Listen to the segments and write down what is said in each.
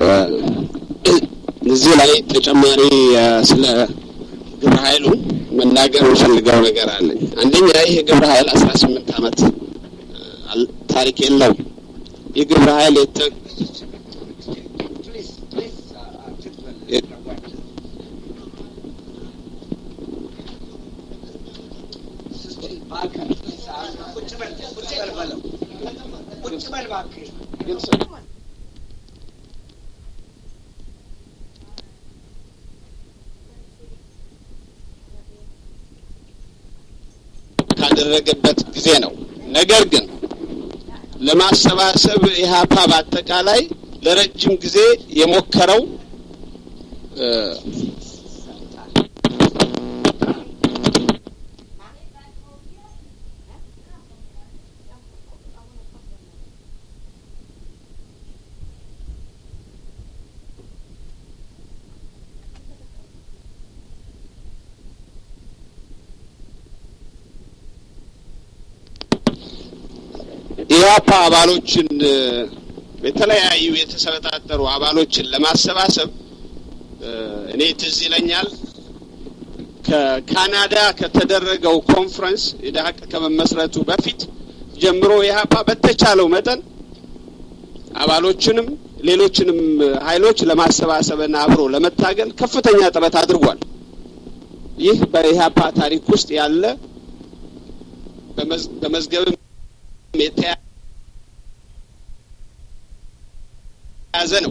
እዚህ ላይ ተጨማሪ ስለ ግብረ ኃይሉ መናገር የምፈልገው ነገር አለኝ። አንደኛ ይህ ግብረ ኃይል አስራ ስምንት ዓመት ታሪክ የለውም። ይህ ግብረ ኃይል የተ ካደረገበት ጊዜ ነው። ነገር ግን ለማሰባሰብ ኢህአፓ በአጠቃላይ ለረጅም ጊዜ የሞከረው ኢህአፓ አባሎችን የተለያዩ የተሰበጣጠሩ አባሎችን ለማሰባሰብ እኔ ትዝ ይለኛል ከካናዳ ከተደረገው ኮንፈረንስ ኢድሀቅ ከመመስረቱ በፊት ጀምሮ ኢህአፓ በተቻለው መጠን አባሎችንም ሌሎችንም ኃይሎች ለማሰባሰብና አብሮ ለመታገል ከፍተኛ ጥረት አድርጓል። ይህ በኢህአፓ ታሪክ ውስጥ ያለ በመዝገብም የተያዘ ነው።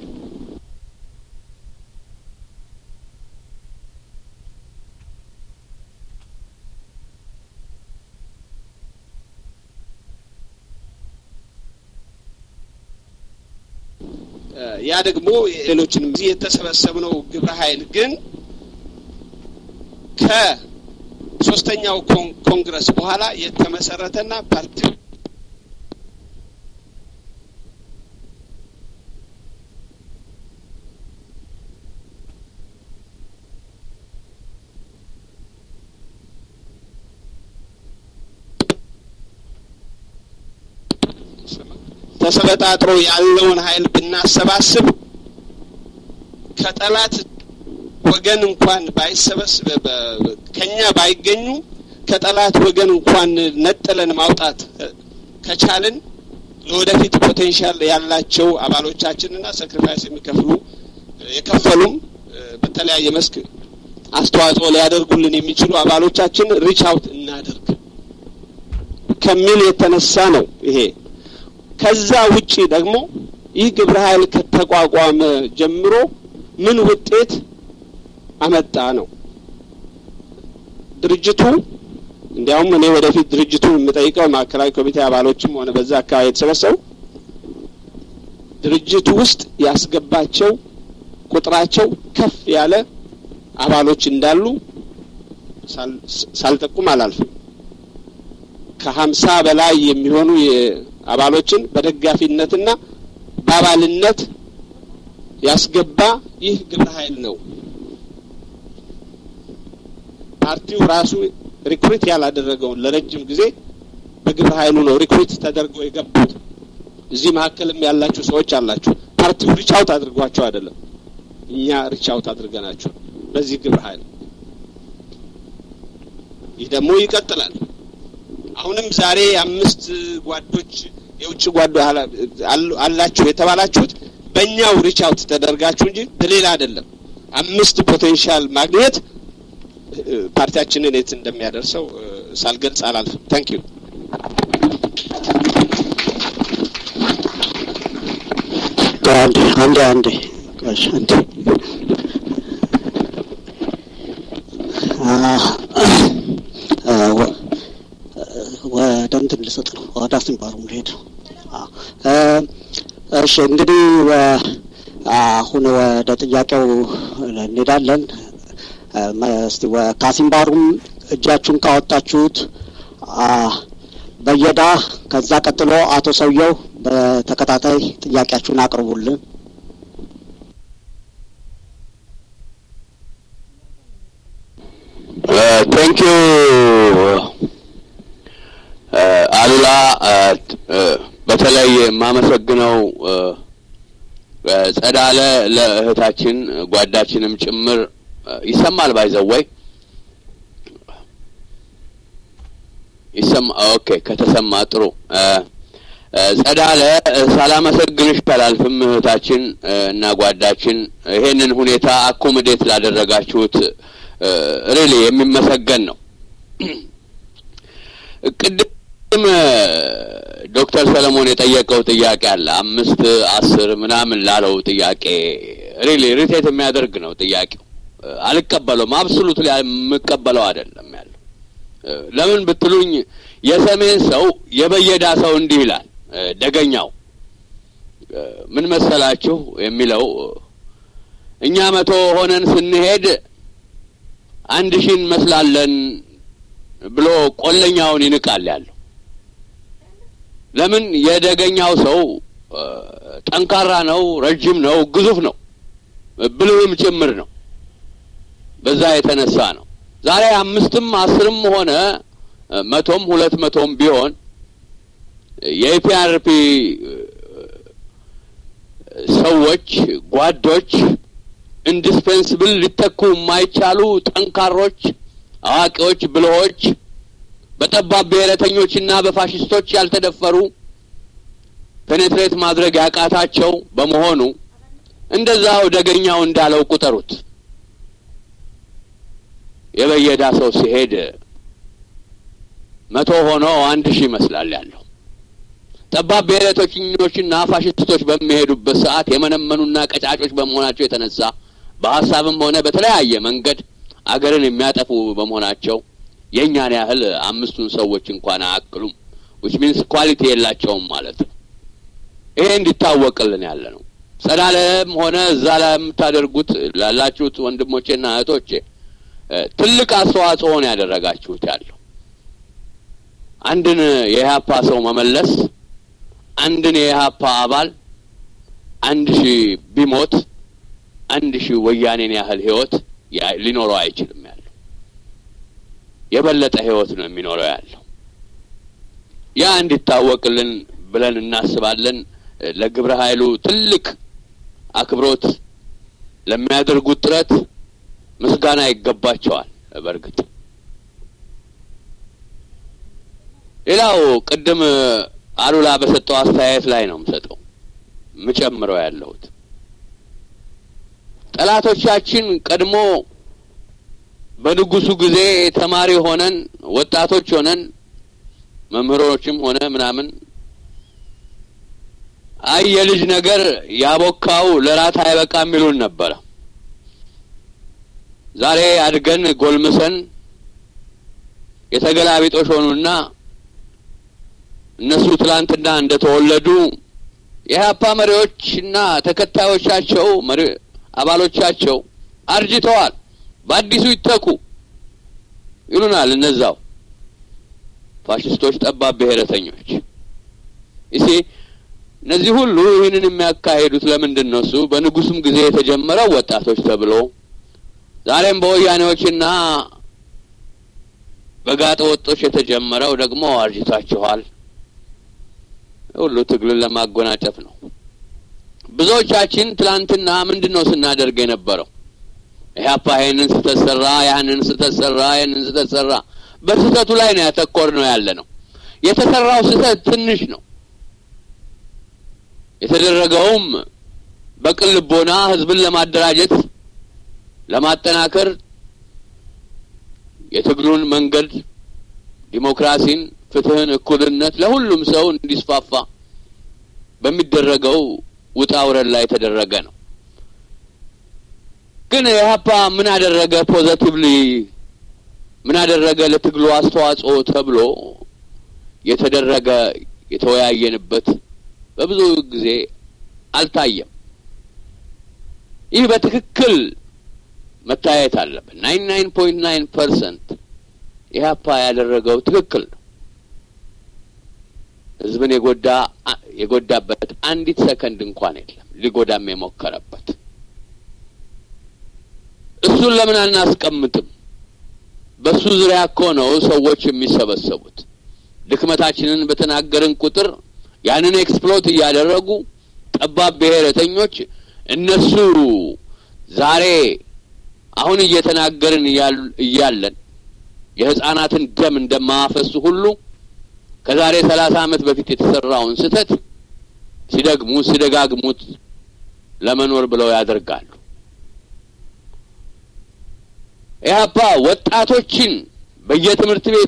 ያ ደግሞ ሌሎችንም እዚህ የተሰበሰብነው ግብረ ኃይል ግን ከሶስተኛው ኮንግረስ በኋላ የተመሰረተና ፓርቲ ተሰበጣጥሮ ያለውን ኃይል ብናሰባስብ ከጠላት ወገን እንኳን ባይሰበስብ ከኛ ባይገኙ ከጠላት ወገን እንኳን ነጥለን ማውጣት ከቻልን ለወደፊት ፖቴንሻል ያላቸው አባሎቻችንና ሰክሪፋይስ የሚከፍሉ የከፈሉም በተለያየ መስክ አስተዋጽኦ ሊያደርጉልን የሚችሉ አባሎቻችን ሪች አውት እናደርግ ከሚል የተነሳ ነው ይሄ። ከዛ ውጪ ደግሞ ይህ ግብረ ኃይል ከተቋቋመ ጀምሮ ምን ውጤት አመጣ ነው። ድርጅቱ እንዲያውም እኔ ወደፊት ድርጅቱን የምጠይቀው ማዕከላዊ ኮሚቴ አባሎችም ሆነ በዛ አካባቢ የተሰበሰቡ ድርጅቱ ውስጥ ያስገባቸው ቁጥራቸው ከፍ ያለ አባሎች እንዳሉ ሳልጠቁም አላልፍም። ከሀምሳ በላይ የሚሆኑ አባሎችን በደጋፊነትና በአባልነት ያስገባ ይህ ግብረ ኃይል ነው። ፓርቲው ራሱ ሪክሩት ያላደረገውን ለረጅም ጊዜ በግብረ ኃይሉ ነው ሪክሩት ተደርገው የገቡት። እዚህ መካከልም ያላችሁ ሰዎች አላችሁ። ፓርቲው ሪቻውት አድርጓቸው አይደለም፣ እኛ ሪቻውት አድርገናቸው በዚህ ግብረ ኃይል። ይህ ደግሞ ይቀጥላል። አሁንም ዛሬ አምስት ጓዶች የውጭ ጓዶ አላችሁ የተባላችሁት በእኛው ሪቻውት ተደርጋችሁ እንጂ በሌላ አይደለም። አምስት ፖቴንሻል ማግኘት ፓርቲያችንን የት እንደሚያደርሰው ሳልገልጽ አላልፍም። ታንክ ዩ። አንዴ አንዴ አንዴ ቆይ አንዴ ወደ እንትን ልሰጥ ነው ወደ አስንባሩ ልሄድ ነው። እሺ እንግዲህ አሁን ወደ ጥያቄው እንሄዳለን። እስቲ ከአሲምባሩም እጃችሁን ካወጣችሁት በየዳ ከዛ ቀጥሎ አቶ ሰውየው በተከታታይ ጥያቄያችሁን አቅርቡልን። ቴንክ ዩ አሉላ። በተለይ የማመሰግነው ጸዳለ ለእህታችን ጓዳችንም ጭምር ይሰማል ባይዘወይ ይሰማ ኦኬ ከተሰማ ጥሩ ጸዳለ ሳላመሰግንሽ አላልፍም እህታችን እና ጓዳችን ይሄንን ሁኔታ አኮሞዴት ላደረጋችሁት ሪሊ የሚመሰገን ነው ቅድም ዶክተር ሰለሞን የጠየቀው ጥያቄ አለ አምስት አስር ምናምን ላለው ጥያቄ ሪሊ ሪቴት የሚያደርግ ነው ጥያቄው አልቀበለውም አብሶሉት የምቀበለው አይደለም ያለው ለምን ብትሉኝ የሰሜን ሰው የበየዳ ሰው እንዲህ ይላል ደገኛው ምን መሰላችሁ የሚለው እኛ መቶ ሆነን ስንሄድ አንድ ሺህ እንመስላለን ብሎ ቆለኛውን ይንቃል ያለው ለምን የደገኛው ሰው ጠንካራ ነው ረጅም ነው ግዙፍ ነው ብልህም ጭምር ነው በዛ የተነሳ ነው ዛሬ አምስትም አስርም ሆነ መቶም ሁለት መቶም ቢሆን የኢፒአርፒ ሰዎች ጓዶች ኢንዲስፔንስብል ሊተኩ የማይቻሉ ጠንካሮች አዋቂዎች ብልሆች በጠባብ ብሔረተኞችና በፋሽስቶች ያልተደፈሩ ፔኔትሬት ማድረግ ያቃታቸው በመሆኑ እንደዛው ደገኛው እንዳለው ቁጠሩት የበየዳ ሰው ሲሄድ መቶ ሆኖ አንድ ሺህ ይመስላል ያለው ጠባብ ብሔረተኞችና ፋሽስቶች በሚሄዱበት ሰዓት የመነመኑና ቀጫጮች በመሆናቸው የተነሳ በሀሳብም ሆነ በተለያየ መንገድ አገርን የሚያጠፉ በመሆናቸው የእኛን ያህል አምስቱን ሰዎች እንኳን አያክሉም ዊች ሚንስ ኳሊቲ የላቸውም ማለት ነው ይሄ እንዲታወቅልን ያለ ነው ጸዳለም ሆነ እዛ ላይ የምታደርጉት ላላችሁት ወንድሞቼና እህቶቼ ትልቅ አስተዋጽኦ ነው ያደረጋችሁት ያለው አንድን የኢህአፓ ሰው መመለስ አንድን የኢህአፓ አባል አንድ ሺህ ቢሞት አንድ ሺህ ወያኔን ያህል ህይወት ሊኖረው አይችልም ያለው የበለጠ ህይወት ነው የሚኖረው ያለው ያ እንዲታወቅልን ብለን እናስባለን ለግብረ ኃይሉ ትልቅ አክብሮት ለሚያደርጉት ጥረት ምስጋና ይገባቸዋል በእርግጥ ሌላው ቅድም አሉላ በሰጠው አስተያየት ላይ ነው የምሰጠው ምጨምረው ያለሁት ጠላቶቻችን ቀድሞ በንጉሱ ጊዜ ተማሪ ሆነን ወጣቶች ሆነን መምህሮችም ሆነ ምናምን አይ የልጅ ነገር ያቦካው ለራት አይበቃም ይሉን ነበረ ዛሬ አድገን ጎልምሰን የተገላቢጦሽ ሆኑና እነሱ ትላንትና እንደተወለዱ የኢህአፓ መሪዎችና ተከታዮቻቸው አባሎቻቸው አርጅተዋል በአዲሱ ይተኩ ይሉናል እነዛው ፋሽስቶች ጠባብ ብሔረተኞች ይሲ እነዚህ ሁሉ ይህንን የሚያካሂዱት ለምንድን ነው እሱ በንጉሱም ጊዜ የተጀመረው ወጣቶች ተብሎ ዛሬም በወያኔዎችና በጋጠ ወጦች የተጀመረው ደግሞ አርጅታችኋል ሁሉ ትግልን ለማጎናጨፍ ነው ብዙዎቻችን ትላንትና ምንድን ነው ስናደርግ የነበረው ኢህአፓ ይህንን ስተት ሰራ ያንን ስተት ሰራ ይህንን ስተት ሰራ በስህተቱ ላይ ነው ያተኮር ነው ያለ ነው የተሰራው ስህተት ትንሽ ነው የተደረገውም በቅን ልቦና ህዝብን ለማደራጀት ለማጠናከር የትግሉን መንገድ ዲሞክራሲን ፍትህን እኩልነት ለሁሉም ሰው እንዲስፋፋ በሚደረገው ውጣ ውረድ ላይ የተደረገ ነው ግን ኢህአፓ ምን አደረገ ፖዘቲቭሊ ምን አደረገ ለትግሉ አስተዋጽኦ ተብሎ የተደረገ የተወያየንበት በብዙ ጊዜ አልታየም ይህ በትክክል መታየት አለበት ናይን ናይን ፖይንት ናይን ፐርሰንት ኢህአፓ ያደረገው ትክክል ነው ህዝብን የጎዳ የጎዳበት አንዲት ሰከንድ እንኳን የለም ሊጎዳም የሞከረበት እሱን ለምን አናስቀምጥም በሱ ዙሪያ እኮ ነው ሰዎች የሚሰበሰቡት ድክመታችንን በተናገርን ቁጥር ያንን ኤክስፕሎት እያደረጉ ጠባብ ብሔረተኞች እነሱ ዛሬ አሁን እየተናገርን እያለን የህጻናትን ደም እንደማፈሱ ሁሉ ከዛሬ ሰላሳ ዓመት በፊት የተሰራውን ስህተት ሲደግሙት ሲደጋግሙት ለመኖር ብለው ያደርጋሉ። ኢህአፓ ወጣቶችን በየትምህርት ቤቱ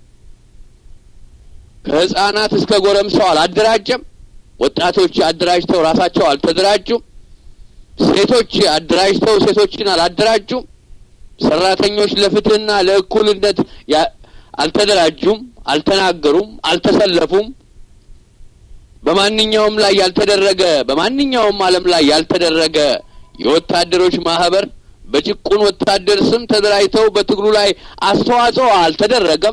ከህጻናት እስከ ጎረምሳው አላደራጀም። ወጣቶች አደራጅተው ራሳቸው አልተደራጁም። ሴቶች አደራጅተው ሴቶችን አላደራጁም። ሰራተኞች ለፍትህና ለእኩልነት አልተደራጁም፣ አልተናገሩም፣ አልተሰለፉም። በማንኛውም ላይ ያልተደረገ በማንኛውም ዓለም ላይ ያልተደረገ የወታደሮች ማህበር በጭቁን ወታደር ስም ተደራጅተው በትግሉ ላይ አስተዋጽኦ አልተደረገም።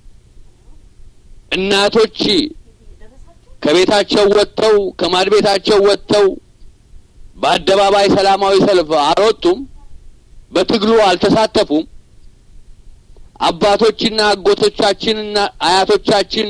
እናቶች ከቤታቸው ወጥተው ከማድ ቤታቸው ወጥተው በአደባባይ ሰላማዊ ሰልፍ አልወጡም። በትግሉ አልተሳተፉም። አባቶችና አጎቶቻችንና አያቶቻችን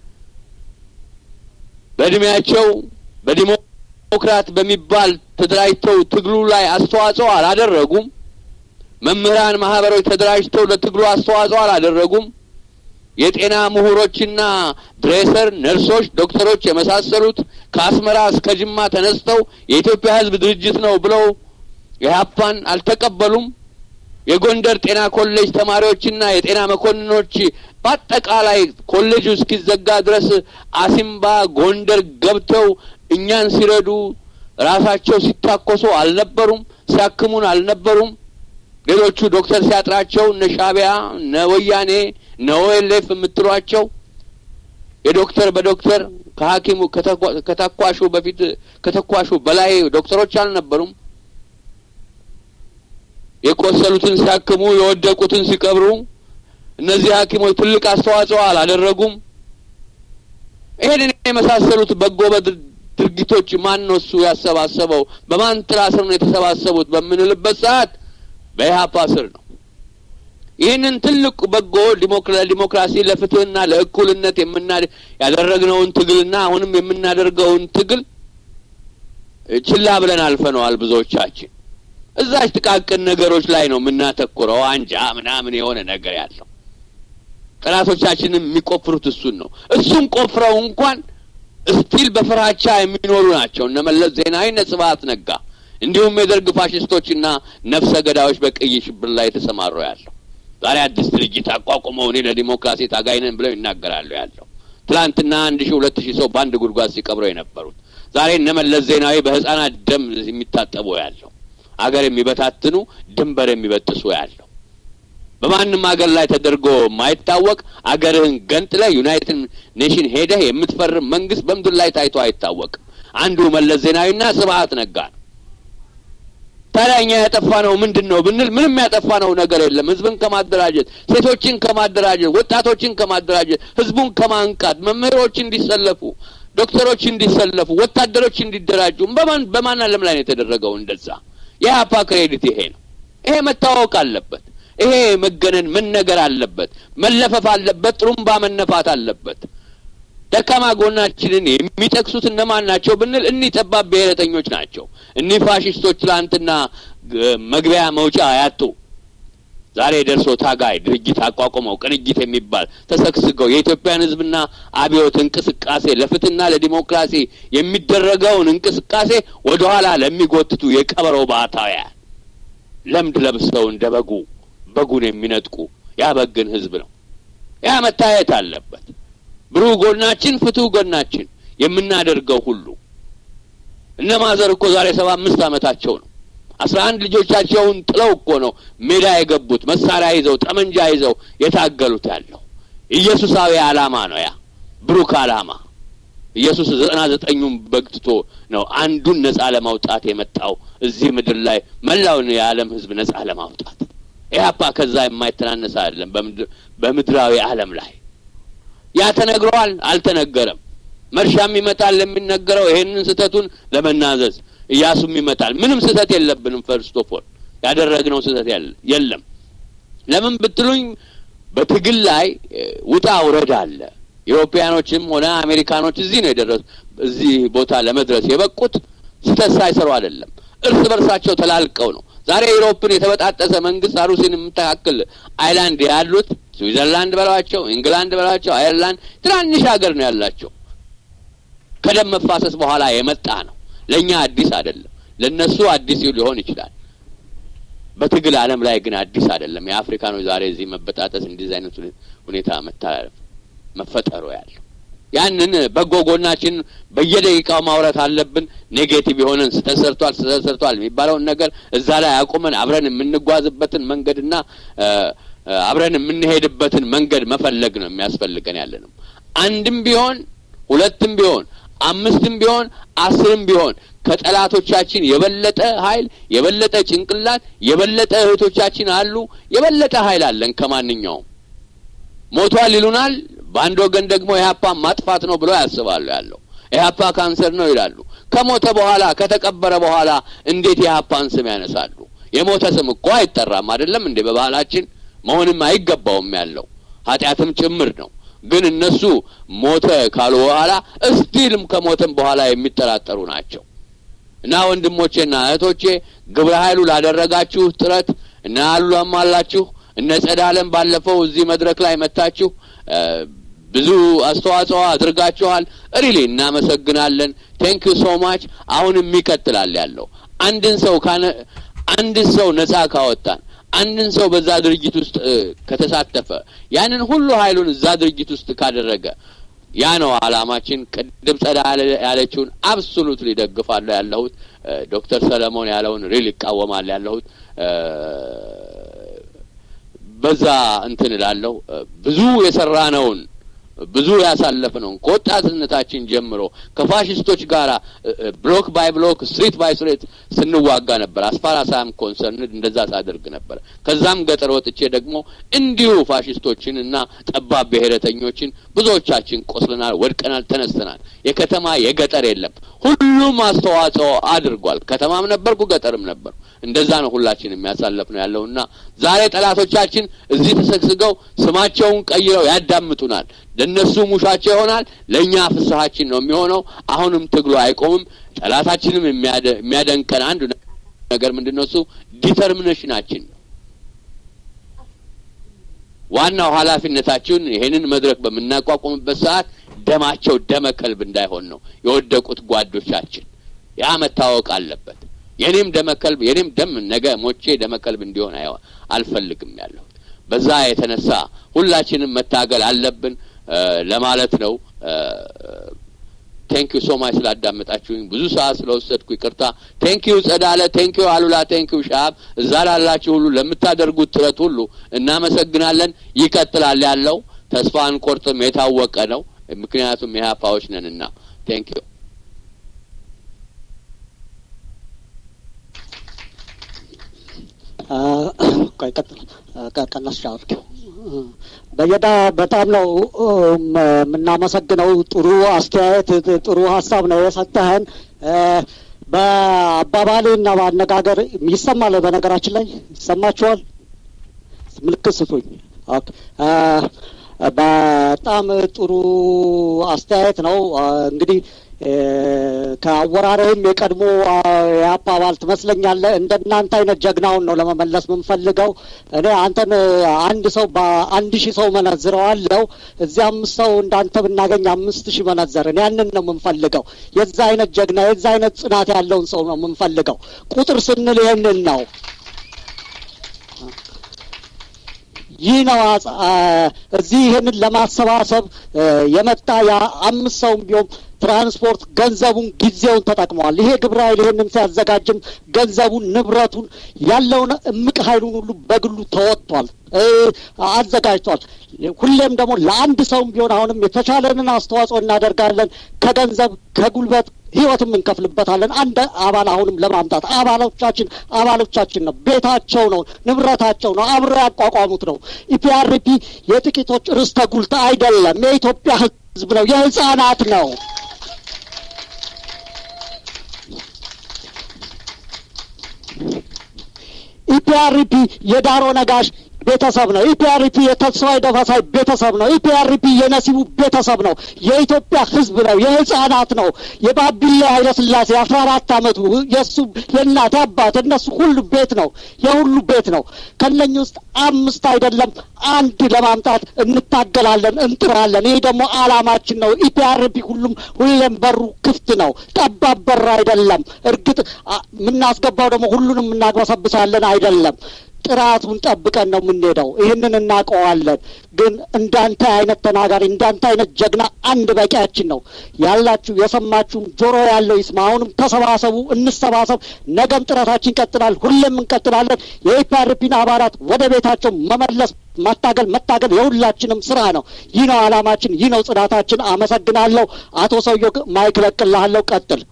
በእድሜያቸው በዲሞክራት በሚባል ተደራጅተው ትግሉ ላይ አስተዋጽኦ አላደረጉም። መምህራን ማህበሮች ተደራጅተው ለትግሉ አስተዋጽኦ አላደረጉም። የጤና ምሁሮችና ድሬሰር፣ ነርሶች፣ ዶክተሮች የመሳሰሉት ከአስመራ እስከ ጅማ ተነስተው የኢትዮጵያ ሕዝብ ድርጅት ነው ብለው ኢህአፓን አልተቀበሉም። የጎንደር ጤና ኮሌጅ ተማሪዎችና የጤና መኮንኖች በአጠቃላይ ኮሌጁ እስኪዘጋ ድረስ አሲምባ ጎንደር ገብተው እኛን ሲረዱ ራሳቸው ሲታኮሱ አልነበሩም። ሲያክሙን አልነበሩም። ሌሎቹ ዶክተር ሲያጥራቸው እነ ሻቢያ እነ ወያኔ እነ ኦኤልኤፍ የምትሏቸው የዶክተር በዶክተር ከሐኪሙ ከተኳሹ በፊት ከተኳሹ በላይ ዶክተሮች አልነበሩም። የቆሰሉትን ሲያክሙ የወደቁትን ሲቀብሩ እነዚህ ሐኪሞች ትልቅ አስተዋጽኦ አላደረጉም። ይሄንን የመሳሰሉት በጎ ድርጊቶች ማን ነው እሱ ያሰባሰበው? በማን ጥላ ስር ነው የተሰባሰቡት በምንልበት ሰዓት በኢህአፓ ስር ነው። ይህንን ትልቅ በጎ ለዲሞክራሲ ለፍትህና ለእኩልነት የምና ያደረግነውን ትግልና አሁንም የምናደርገውን ትግል ችላ ብለን አልፈነዋል ብዙዎቻችን። እዛች ጥቃቅን ነገሮች ላይ ነው የምናተኩረው። አንጃ ምናምን የሆነ ነገር ያለው ጠላቶቻችንም የሚቆፍሩት እሱን ነው። እሱን ቆፍረው እንኳን እስቲል በፍራቻ የሚኖሩ ናቸው እነ መለስ ዜናዊ፣ እነ ስብሀት ነጋ እንዲሁም የደርግ ፋሽስቶችና ነፍሰ ገዳዮች በቀይ ሽብር ላይ የተሰማሩ ያለው ዛሬ አዲስ ድርጅት አቋቁመው እኔ ለዲሞክራሲ ታጋይ ነን ብለው ይናገራሉ ያለው ትላንትና አንድ ሺህ ሁለት ሺህ ሰው በአንድ ጉድጓድ ሲቀብረው የነበሩት ዛሬ እነ መለስ ዜናዊ በህጻናት ደም የሚታጠቡ ያለው አገር የሚበታትኑ ድንበር የሚበጥሱ ያለው በማንም ሀገር ላይ ተደርጎ የማይታወቅ አገርህን ገንጥለህ ዩናይትድ ኔሽን ሄደህ የምትፈርም መንግስት በምድር ላይ ታይቶ አይታወቅም። አንዱ መለስ ዜናዊና ስብሀት ነጋ ነው። ታዲያ እኛ ያጠፋነው ምንድን ነው ብንል ምንም ያጠፋነው ነገር የለም። ህዝብን ከማደራጀት፣ ሴቶችን ከማደራጀት፣ ወጣቶችን ከማደራጀት፣ ህዝቡን ከማንቃት፣ መምህሮች እንዲሰለፉ፣ ዶክተሮች እንዲሰለፉ፣ ወታደሮች እንዲደራጁ በማን በማን ዓለም ላይ ነው የተደረገው? እንደዛ የኢህአፓ ክሬዲት ይሄ ነው። ይሄ መታወቅ አለበት። ይሄ መገነን መነገር አለበት። መለፈፍ አለበት። ጥሩምባ መነፋት አለበት። ደካማ ጎናችንን የሚጠቅሱት እነማን ናቸው ብንል እኒህ ጠባብ ብሔረተኞች ናቸው። እኒህ ፋሽስቶች ትላንትና መግቢያ መውጫ ያጡ ዛሬ ደርሶ ታጋይ ድርጅት አቋቁመው ቅንጅት የሚባል ተሰግስገው የኢትዮጵያን ህዝብና አብዮት እንቅስቃሴ ለፍትህና ለዲሞክራሲ የሚደረገውን እንቅስቃሴ ወደኋላ ለሚጎትቱ የቀበሮ ባህታውያን ለምድ ለብሰው እንደ በጉ በጉን የሚነጥቁ ያበግን ህዝብ ነው። ያ መታየት አለበት። ብሩህ ጎናችን፣ ፍቱህ ጎናችን የምናደርገው ሁሉ እነ ማዘር እኮ ዛሬ ሰባ አምስት ዓመታቸው ነው። አስራ አንድ ልጆቻቸውን ጥለው እኮ ነው ሜዳ የገቡት መሳሪያ ይዘው ጠመንጃ ይዘው የታገሉት ያለው ኢየሱሳዊ ዓላማ ነው። ያ ብሩክ ዓላማ ኢየሱስ ዘጠና ዘጠኙን በግትቶ ነው አንዱን ነጻ ለማውጣት የመጣው እዚህ ምድር ላይ መላውን የዓለም ህዝብ ነጻ ለማውጣት ኢህአፓ ከዛ የማይተናነስ አይደለም። በምድራዊ ዓለም ላይ ያ ተነግሯል፣ አልተነገረም። መርሻም ይመጣል የሚነገረው ይሄንን ስህተቱን ለመናዘዝ እያሱም ይመጣል። ምንም ስህተት የለብንም። ፈርስት ኦፍ ኦል ያደረግነው ስህተት የለም። ለምን ብትሉኝ በትግል ላይ ውጣ ውረድ አለ። ኢሮፓያኖችም ሆነ አሜሪካኖች እዚህ ነው የደረሱ እዚህ ቦታ ለመድረስ የበቁት ስህተት ሳይሰሩ አይደለም፣ እርስ በርሳቸው ተላልቀው ነው። ዛሬ ዩሮፕን የተበጣጠሰ መንግስት አሩሲን የምታካክል አይላንድ ያሉት ስዊዘርላንድ በሏቸው፣ ኢንግላንድ በሏቸው፣ አየርላንድ ትናንሽ ሀገር ነው ያላቸው። ከደም መፋሰስ በኋላ የመጣ ነው። ለእኛ አዲስ አይደለም። ለእነሱ አዲስ ሊሆን ይችላል። በትግል ዓለም ላይ ግን አዲስ አይደለም። የአፍሪካኖች ዛሬ እዚህ መበጣጠስ እንዲህ አይነት ሁኔታ መተላለፍ መፈጠሩ ያለው ያንን በጎ ጎናችን በየደቂቃው ማውራት አለብን። ኔጌቲቭ የሆነን ስህተት ሰርቷል፣ ስህተት ሰርቷል የሚባለውን ነገር እዛ ላይ አቁመን አብረን የምንጓዝበትን መንገድና አብረን የምንሄድበትን መንገድ መፈለግ ነው የሚያስፈልገን ያለ ነው። አንድም ቢሆን ሁለትም ቢሆን አምስትም ቢሆን አስርም ቢሆን ከጠላቶቻችን የበለጠ ኃይል የበለጠ ጭንቅላት የበለጠ እህቶቻችን አሉ። የበለጠ ኃይል አለን ከማንኛውም ሞቷል ይሉናል። በአንድ ወገን ደግሞ ኢህአፓ ማጥፋት ነው ብለው ያስባሉ። ያለው ኢህአፓ ካንሰር ነው ይላሉ። ከሞተ በኋላ ከተቀበረ በኋላ እንዴት የኢህአፓን ስም ያነሳሉ? የሞተ ስም እኮ አይጠራም አይደለም እንዴ? በባህላችን መሆንም አይገባውም ያለው ኃጢአትም ጭምር ነው። ግን እነሱ ሞተ ካሉ በኋላ እስቲልም ከሞተም በኋላ የሚጠራጠሩ ናቸው። እና ወንድሞቼና እህቶቼ ግብረ ኃይሉ ላደረጋችሁ ጥረት እና አሉላም አላችሁ እነ ጸዳለም ባለፈው እዚህ መድረክ ላይ መታችሁ ብዙ አስተዋጽኦ አድርጋችኋል። ሪሊ እናመሰግናለን። ቴንክ ዩ ሶ ማች። አሁንም ይቀጥላል ያለው አንድን ሰው ካነ አንድን ሰው ነጻ ካወጣን አንድን ሰው በዛ ድርጅት ውስጥ ከተሳተፈ ያንን ሁሉ ኃይሉን እዛ ድርጅት ውስጥ ካደረገ ያ ነው አላማችን። ቅድም ጸዳ ያለችውን አብሶሉትሊ ደግፋለሁ ያለሁት ዶክተር ሰለሞን ያለውን ሪል ይቃወማል ያለሁት በዛ እንትን እላለሁ። ብዙ የሰራነውን ብዙ ያሳለፍነውን ከወጣትነታችን ጀምሮ ከፋሽስቶች ጋር ብሎክ ባይ ብሎክ ስትሪት ባይ ስትሪት ስንዋጋ ነበር። አስፋራሳም ኮንሰርንድ እንደዛ ሳደርግ ነበር። ከዛም ገጠር ወጥቼ ደግሞ እንዲሁ ፋሽስቶችን እና ጠባብ ብሔረተኞችን ብዙዎቻችን ቆስለናል፣ ወድቀናል፣ ተነስተናል። የከተማ የገጠር የለም። ሁሉም አስተዋጽኦ አድርጓል። ከተማም ነበርኩ፣ ገጠርም ነበርኩ። እንደዛ ነው ሁላችን የሚያሳለፍ ነው ያለውና ዛሬ ጠላቶቻችን እዚህ ተሰግስገው ስማቸውን ቀይረው ያዳምጡናል። ለእነሱ ሙሻቸው ይሆናል፣ ለእኛ ፍስሀችን ነው የሚሆነው። አሁንም ትግሉ አይቆምም። ጠላታችንም የሚያደንቀን አንዱ ነገር ምንድን ነው? እሱ ዲተርሚኔሽናችን ነው። ዋናው ኃላፊነታችን ይሄንን መድረክ በምናቋቁምበት ሰዓት ደማቸው ደመ ከልብ እንዳይሆን ነው የወደቁት ጓዶቻችን። ያ መታወቅ አለበት። የኔም ደመከልብ የኔም ደም ነገ ሞቼ ደመከልብ እንዲሆን አልፈልግም ያለሁት። በዛ የተነሳ ሁላችንም መታገል አለብን ለማለት ነው። ቴንኪዩ ሶ ማች ስላዳመጣችሁኝ ብዙ ሰዓት ስለወሰድኩ ይቅርታ። ቴንኪዩ ጸዳለ፣ ቴንኪዩ አሉላ፣ ቴንኪዩ ሻሀብ፣ እዛ ላላችሁ ሁሉ ለምታደርጉት ጥረት ሁሉ እናመሰግናለን። ይቀጥላል ያለው ተስፋ አንቆርጥም፣ የታወቀ ነው። ምክንያቱም የሀፓዎች ነንና። ቴንኪዩ ቀነስ አድርጊው። በየዳ በጣም ነው የምናመሰግነው። ጥሩ አስተያየት፣ ጥሩ ሀሳብ ነው የሰጠህን። በአባባልና በአነጋገር ይሰማል። በነገራችን ላይ ይሰማችኋል? ምልክት ስጡኝ። በጣም ጥሩ አስተያየት ነው እንግዲህ ከአወራርህም የቀድሞ የአፓ አባል ትመስለኛለህ። እንደ እናንተ አይነት ጀግናውን ነው ለመመለስ የምንፈልገው። እኔ አንተን አንድ ሰው በአንድ ሺህ ሰው መነዝረዋለሁ። እዚህ አምስት ሰው እንዳንተ ብናገኝ አምስት ሺህ መነዘርን። ያንን ነው የምንፈልገው። የዛ አይነት ጀግና፣ የዛ አይነት ጽናት ያለውን ሰው ነው የምንፈልገው። ቁጥር ስንል ይህንን ነው። ይህ ነው እዚህ ይህንን ለማሰባሰብ የመጣ የአምስት ሰውም ቢሆን ትራንስፖርት ገንዘቡን ጊዜውን ተጠቅመዋል። ይሄ ግብረ ኃይል ይህንን ሲያዘጋጅም ገንዘቡን፣ ንብረቱን ያለውን እምቅ ኃይሉን ሁሉ በግሉ ተወጥቷል፣ አዘጋጅቷል። ሁሌም ደግሞ ለአንድ ሰውም ቢሆን አሁንም የተቻለንን አስተዋጽኦ እናደርጋለን። ከገንዘብ ከጉልበት ህይወትም እንከፍልበታለን። አንድ አባል አሁንም ለማምጣት አባሎቻችን አባሎቻችን ነው፣ ቤታቸው ነው፣ ንብረታቸው ነው፣ አብረው ያቋቋሙት ነው። ኢፒአርፒ የጥቂቶች ርስተ ጉልት አይደለም፣ የኢትዮጵያ ህዝብ ነው፣ የህፃናት ነው። ኢፒአርፒ የዳሮ ነጋሽ ቤተሰብ ነው። ኢፒአርፒ የተስፋዬ ደበሳይ ቤተሰብ ነው። ኢፒአርፒ የነሲቡ ቤተሰብ ነው። የኢትዮጵያ ሕዝብ ነው። የህፃናት ነው። የባቢሌ ኃይለስላሴ አስራ አራት አመቱ የእሱ የእናት አባት እነሱ ሁሉ ቤት ነው። የሁሉ ቤት ነው። ከነኝ ውስጥ አምስት አይደለም አንድ ለማምጣት እንታገላለን፣ እንጥራለን። ይህ ደግሞ አላማችን ነው። ኢፒአርፒ ሁሉም ሁሌም በሩ ክፍት ነው። ጠባብ በር አይደለም። እርግጥ የምናስገባው ደግሞ ሁሉንም እናግበሰብሳለን አይደለም። ጥራቱን ጠብቀን ነው የምንሄደው። ይህንን እናውቀዋለን። ግን እንዳንተ አይነት ተናጋሪ እንዳንተ አይነት ጀግና አንድ በቂያችን ነው። ያላችሁ የሰማችሁም ጆሮ ያለው ይስማ። አሁንም ተሰባሰቡ፣ እንሰባሰብ። ነገም ጥረታችን ይቀጥላል። ሁሌም እንቀጥላለን። የኢፒአርፒን አባላት ወደ ቤታቸው መመለስ ማታገል መታገል የሁላችንም ስራ ነው። ይህ ነው አላማችን፣ ይህ ነው ጽናታችን። አመሰግናለሁ። አቶ ሰውዬው ማይክ ለቅልሃለሁ። ቀጥል።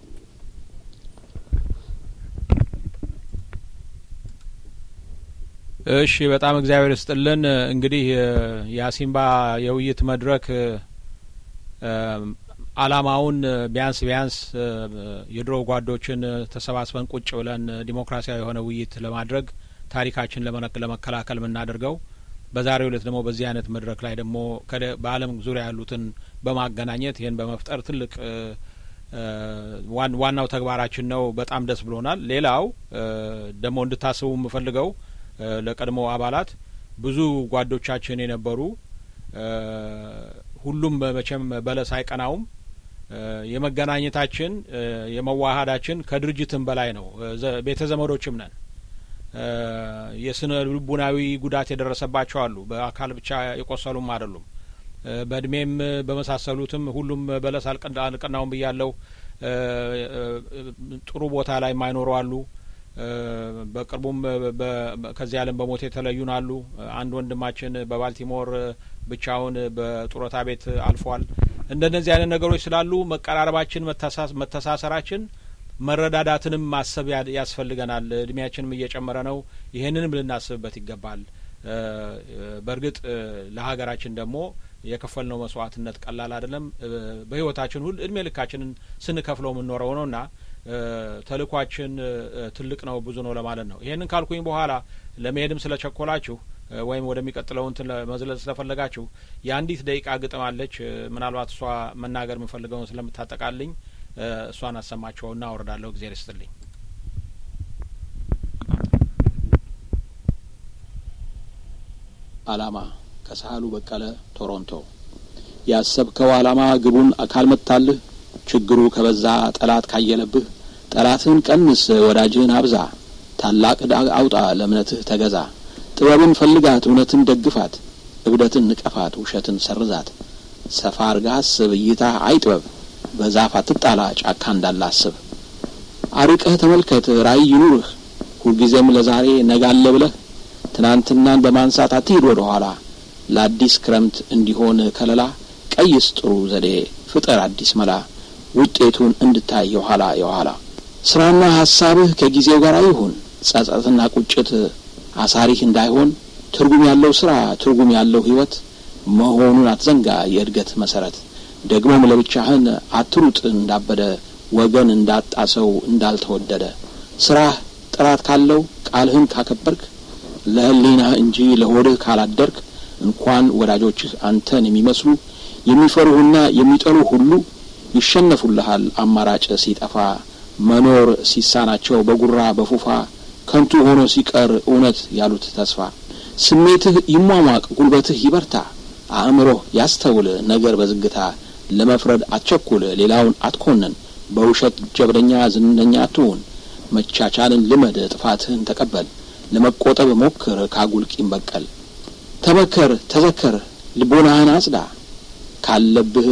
እሺ በጣም እግዚአብሔር ይስጥልን። እንግዲህ የአሲምባ የውይይት መድረክ አላማውን ቢያንስ ቢያንስ የድሮ ጓዶችን ተሰባስበን ቁጭ ብለን ዲሞክራሲያዊ የሆነ ውይይት ለማድረግ ታሪካችን ለመከላከል የምናደርገው በዛሬው ዕለት ደግሞ በዚህ አይነት መድረክ ላይ ደግሞ በዓለም ዙሪያ ያሉትን በማገናኘት ይህን በመፍጠር ትልቅ ዋናው ተግባራችን ነው። በጣም ደስ ብሎናል። ሌላው ደግሞ እንድታስቡ የምፈልገው ለቀድሞ አባላት ብዙ ጓዶቻችን የነበሩ ሁሉም መቼም በለስ አይቀናውም። የመገናኘታችን የመዋሀዳችን ከድርጅትም በላይ ነው። ቤተ ዘመዶችም ነን። የስነ ልቡናዊ ጉዳት የደረሰባቸው አሉ። በአካል ብቻ የቆሰሉም አይደሉም። በእድሜም በመሳሰሉትም ሁሉም በለስ አልቀናውም ብያለሁ። ጥሩ ቦታ ላይ የማይኖሩ አሉ። በቅርቡም ከዚህ ዓለም በሞት የተለዩን አሉ። አንድ ወንድማችን በባልቲሞር ብቻውን በጡረታ ቤት አልፏል። እንደነዚህ አይነት ነገሮች ስላሉ መቀራረባችን፣ መተሳሰራችን፣ መረዳዳትንም ማሰብ ያስፈልገናል። እድሜያችንም እየጨመረ ነው። ይህንንም ልናስብበት ይገባል። በእርግጥ ለሀገራችን ደግሞ የከፈልነው መስዋዕትነት ቀላል አይደለም። በህይወታችን ሁሉ እድሜ ልካችንን ስንከፍለው የምንኖረው ነውና ተልእኳችን ትልቅ ነው፣ ብዙ ነው ለማለት ነው። ይሄንን ካልኩኝ በኋላ ለመሄድም ስለቸኮላችሁ ወይም ወደሚቀጥለው እንትን መዝለል ስለፈለጋችሁ የአንዲት ደቂቃ ግጥም አለች። ምናልባት እሷ መናገር የምፈልገውን ስለምታጠቃልኝ እሷን አሰማቸውና አወርዳለሁ። እግዜር ይስጥልኝ። አላማ ከሳህሉ በቀለ ቶሮንቶ። ያሰብከው አላማ ግቡን ካልመታልህ ችግሩ ከበዛ ጠላት ካየለብህ ጠላትህን ቀንስ፣ ወዳጅህን አብዛ። ታላቅ ዕዳ አውጣ፣ ለእምነትህ ተገዛ። ጥበብን ፈልጋት፣ እውነትን ደግፋት። እብደትን ንቀፋት፣ ውሸትን ሰርዛት። ሰፋ አርገህ አስብ፣ እይታህ አይጥበብ። በዛፍ አትጣላ፣ ጫካ እንዳለ አስብ። አርቀህ ተመልከት፣ ራዕይ ይኑርህ። ሁልጊዜም ለዛሬ ነጋለ ብለህ ትናንትናን በማንሳት አትሂድ ወደ ኋላ። ለአዲስ ክረምት እንዲሆን ከለላ ቀይስ ጥሩ ዘዴ፣ ፍጠር አዲስ መላ ውጤቱን እንድታይ የኋላ የኋላ ስራና ሀሳብህ ከጊዜው ጋር ይሁን። ጸጸትና ቁጭት አሳሪህ እንዳይሆን ትርጉም ያለው ስራ ትርጉም ያለው ህይወት መሆኑን አትዘንጋ የእድገት መሰረት። ደግሞም ለብቻህን አትሩጥ እንዳበደ ወገን እንዳጣ ሰው እንዳልተወደደ። ስራህ ጥራት ካለው ቃልህን ካከበርክ ለህሊናህ እንጂ ለሆድህ ካላደርክ እንኳን ወዳጆችህ አንተን የሚመስሉ የሚፈሩህና የሚጠሉ ሁሉ ይሸነፉልሃል። አማራጭ ሲጠፋ መኖር ሲሳናቸው በጉራ በፉፋ ከንቱ ሆኖ ሲቀር እውነት ያሉት ተስፋ። ስሜትህ ይሟሟቅ፣ ጉልበትህ ይበርታ፣ አእምሮህ ያስተውል ነገር በዝግታ። ለመፍረድ አትቸኩል፣ ሌላውን አትኮንን፣ በውሸት ጀብደኛ ዝነኛ አትሁን። መቻቻልን ልመድ፣ ጥፋትህን ተቀበል፣ ለመቆጠብ ሞክር ካጉል ቂም በቀል። ተመከር፣ ተዘከር፣ ልቦናህን አጽዳ ካለብህ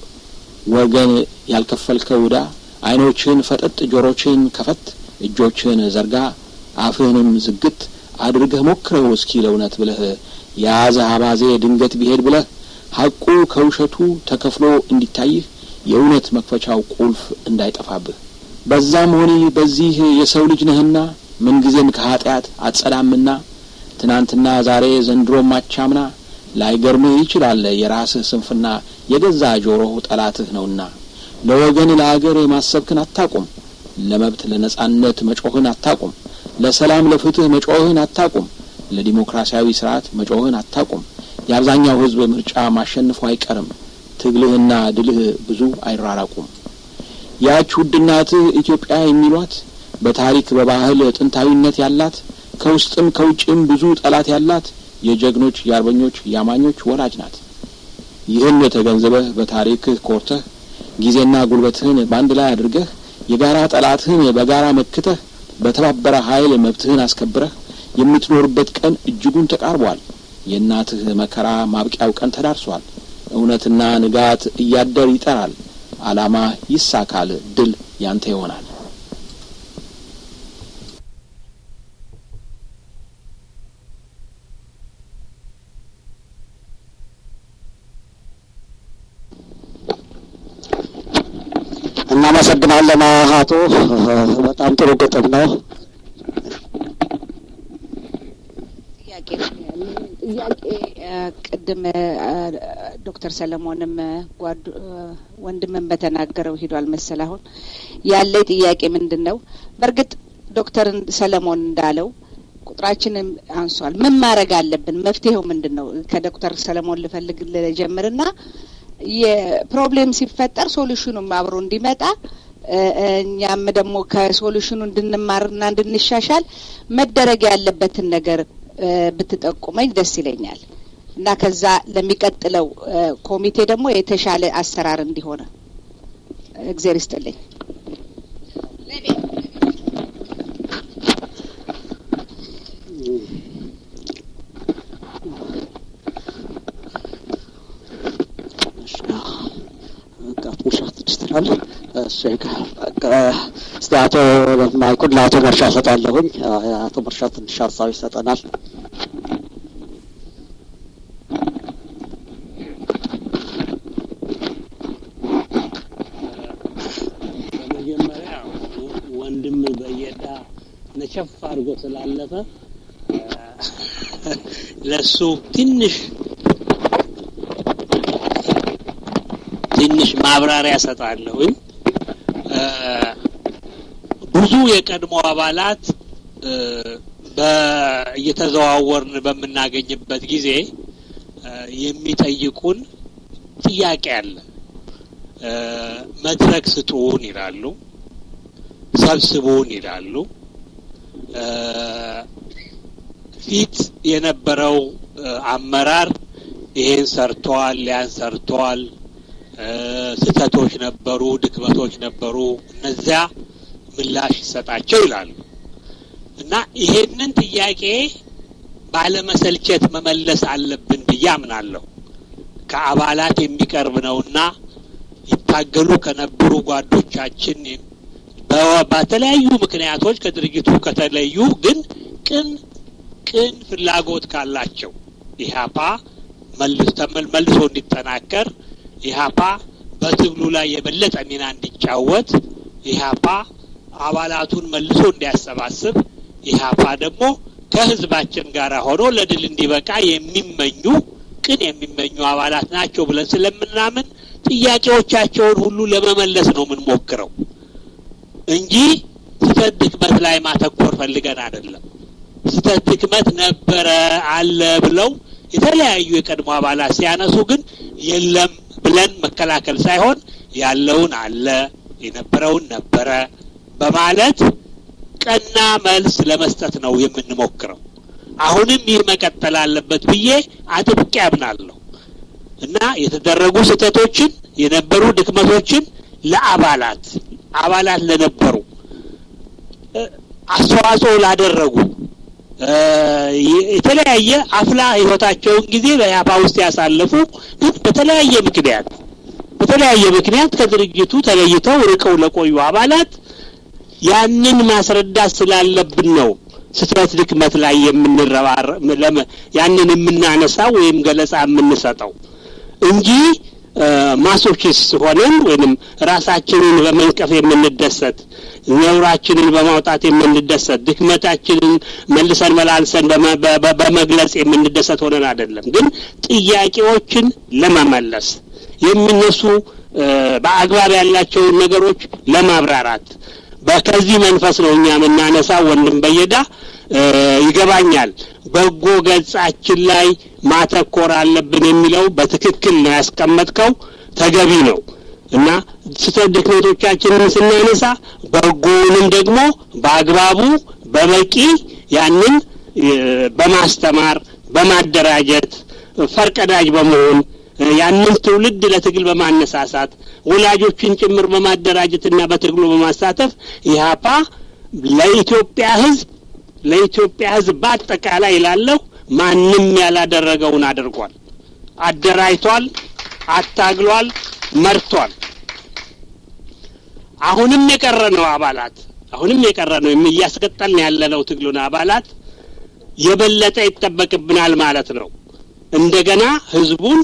ወገን ያልከፈልከው ዕዳ ዓይኖችህን ፈጠጥ ጆሮችህን ከፈት እጆችህን ዘርጋ አፍህንም ዝግት አድርገህ ሞክረው እስኪ ለእውነት ብለህ የያዘ አባዜ ድንገት ቢሄድ ብለህ ሐቁ ከውሸቱ ተከፍሎ እንዲታይህ የእውነት መክፈቻው ቁልፍ እንዳይጠፋብህ በዛም ሆኒ በዚህ የሰው ልጅ ነህና ምንጊዜም ከኀጢአት አትጸዳምና ትናንትና ዛሬ ዘንድሮም አቻምና ላይገርምህ ይችላል የራስህ ስንፍና የገዛ ጆሮህ ጠላትህ ነውና ለወገን ለአገር ማሰብክን አታቁም ለመብት ለነጻነት መጮህን አታቁም ለሰላም ለፍትህ መጮህን አታቁም ለዲሞክራሲያዊ ስርዓት መጮህን አታቁም። የአብዛኛው ህዝብ ምርጫ ማሸነፉ አይቀርም። ትግልህና ድልህ ብዙ አይራራቁም። ያች ውድ እናትህ ኢትዮጵያ የሚሏት በታሪክ በባህል ጥንታዊነት ያላት ከውስጥም ከውጭም ብዙ ጠላት ያላት የጀግኖች የአርበኞች የአማኞች ወላጅ ናት። ይህን ተገንዝበህ በታሪክህ ኮርተህ ጊዜና ጉልበትህን በአንድ ላይ አድርገህ የጋራ ጠላትህን በጋራ መክተህ በተባበረ ኃይል መብትህን አስከብረህ የምትኖርበት ቀን እጅጉን ተቃርቧል። የእናትህ መከራ ማብቂያው ቀን ተዳርሷል። እውነትና ንጋት እያደር ይጠራል። ዓላማ ይሳካል። ድል ያንተ ይሆናል። እናመሰግናለን አቶ በጣም ጥሩ ግጥም ነው። ጥያቄ ጥያቄ ቅድም ዶክተር ሰለሞንም ጓዱ ወንድምን በተናገረው ሂዷል መሰል። አሁን ያለ ጥያቄ ምንድን ነው? በእርግጥ ዶክተር ሰለሞን እንዳለው ቁጥራችንም አንሷል። ምን ማድረግ አለብን? መፍትሄው ምንድን ነው? ከዶክተር ሰለሞን ልፈልግ ልጀምርና የፕሮብሌም ሲፈጠር ሶሉሽኑም አብሮ እንዲመጣ እኛም ደግሞ ከሶሉሽኑ እንድንማርና እንድንሻሻል መደረግ ያለበትን ነገር ብትጠቁመኝ ደስ ይለኛል እና ከዛ ለሚቀጥለው ኮሚቴ ደግሞ የተሻለ አሰራር እንዲሆነ እግዜር ይስጥልኝ። ትችላለህ። እሺ እስቲ አቶ ማይኩን ለአቶ መርሻ ሰጣለሁኝ። አቶ መርሻ ትንሽ ሀሳብ ይሰጠናል። በመጀመሪያ ወንድም በየዳ ነቸፍ አድርጎ ስላለፈ ለሱ ትንሽ ትንሽ ማብራሪያ ሰጣለሁኝ። ብዙ የቀድሞ አባላት እየተዘዋወርን በምናገኝበት ጊዜ የሚጠይቁን ጥያቄ አለ። መድረክ ስጡን ይላሉ፣ ሰብስቡን ይላሉ። ፊት የነበረው አመራር ይሄን ሰርተዋል፣ ያን ሰርተዋል ስህተቶች ነበሩ፣ ድክመቶች ነበሩ፣ እነዚያ ምላሽ ይሰጣቸው ይላሉ እና ይሄንን ጥያቄ ባለመሰልቸት መመለስ አለብን ብዬ አምናለሁ። ከአባላት የሚቀርብ ነውና ይታገሉ ከነበሩ ጓዶቻችን በተለያዩ ምክንያቶች ከድርጅቱ ከተለዩ ግን ቅን ቅን ፍላጎት ካላቸው ኢህአፓ መልሶ እንዲጠናከር ኢህአፓ በትግሉ ላይ የበለጠ ሚና እንዲጫወት ኢህአፓ አባላቱን መልሶ እንዲያሰባስብ ኢህአፓ ደግሞ ከህዝባችን ጋር ሆኖ ለድል እንዲበቃ የሚመኙ ቅን የሚመኙ አባላት ናቸው ብለን ስለምናምን ጥያቄዎቻቸውን ሁሉ ለመመለስ ነው የምንሞክረው እንጂ ስህተት ድክመት ላይ ማተኮር ፈልገን አይደለም። ስህተት ድክመት ነበረ አለ ብለው የተለያዩ የቀድሞ አባላት ሲያነሱ ግን የለም ብለን መከላከል ሳይሆን ያለውን አለ የነበረውን ነበረ በማለት ቀና መልስ ለመስጠት ነው የምንሞክረው። አሁንም ይህ መቀጠል አለበት ብዬ አጥብቄ አምናለሁ እና የተደረጉ ስህተቶችን የነበሩ ድክመቶችን ለአባላት አባላት ለነበሩ አስተዋጽኦ ላደረጉ የተለያየ አፍላ ህይወታቸውን ጊዜ በያፓ ውስጥ ያሳለፉ ግን በተለያየ ምክንያት በተለያየ ምክንያት ከድርጅቱ ተለይተው ርቀው ለቆዩ አባላት ያንን ማስረዳት ስላለብን ነው ስህተት ድክመት ላይ የምንረባረ ያንን የምናነሳው ወይም ገለጻ የምንሰጠው እንጂ ማሶቺስት ሆነን ወይንም ራሳችንን በመንቀፍ የምንደሰት ነውራችንን በማውጣት የምንደሰት ድክመታችንን መልሰን መላልሰን በመግለጽ የምንደሰት ሆነን አይደለም። ግን ጥያቄዎችን ለመመለስ የሚነሱ በአግባብ ያላቸውን ነገሮች ለማብራራት በከዚህ መንፈስ ነው እኛ የምናነሳው። ወንድም በየዳ ይገባኛል። በጎ ገጻችን ላይ ማተኮር አለብን የሚለው በትክክል ነው ያስቀመጥከው፣ ተገቢ ነው እና ስህተት ድክመቶቻችንን ስናነሳ በጎውንም ደግሞ በአግባቡ በበቂ ያንን በማስተማር በማደራጀት ፈርቀዳጅ በመሆን ያንን ትውልድ ለትግል በማነሳሳት ወላጆችን ጭምር በማደራጀትና በትግሉ በማሳተፍ ኢህአፓ ለኢትዮጵያ ሕዝብ ለኢትዮጵያ ሕዝብ በአጠቃላይ ላለሁ ማንም ያላደረገውን አድርጓል። አደራጅቷል፣ አታግሏል፣ መርቷል። አሁንም የቀረ ነው አባላት አሁንም የቀረ ነው እያስቀጠልን ያለነው ትግሉን አባላት የበለጠ ይጠበቅብናል ማለት ነው። እንደገና ህዝቡን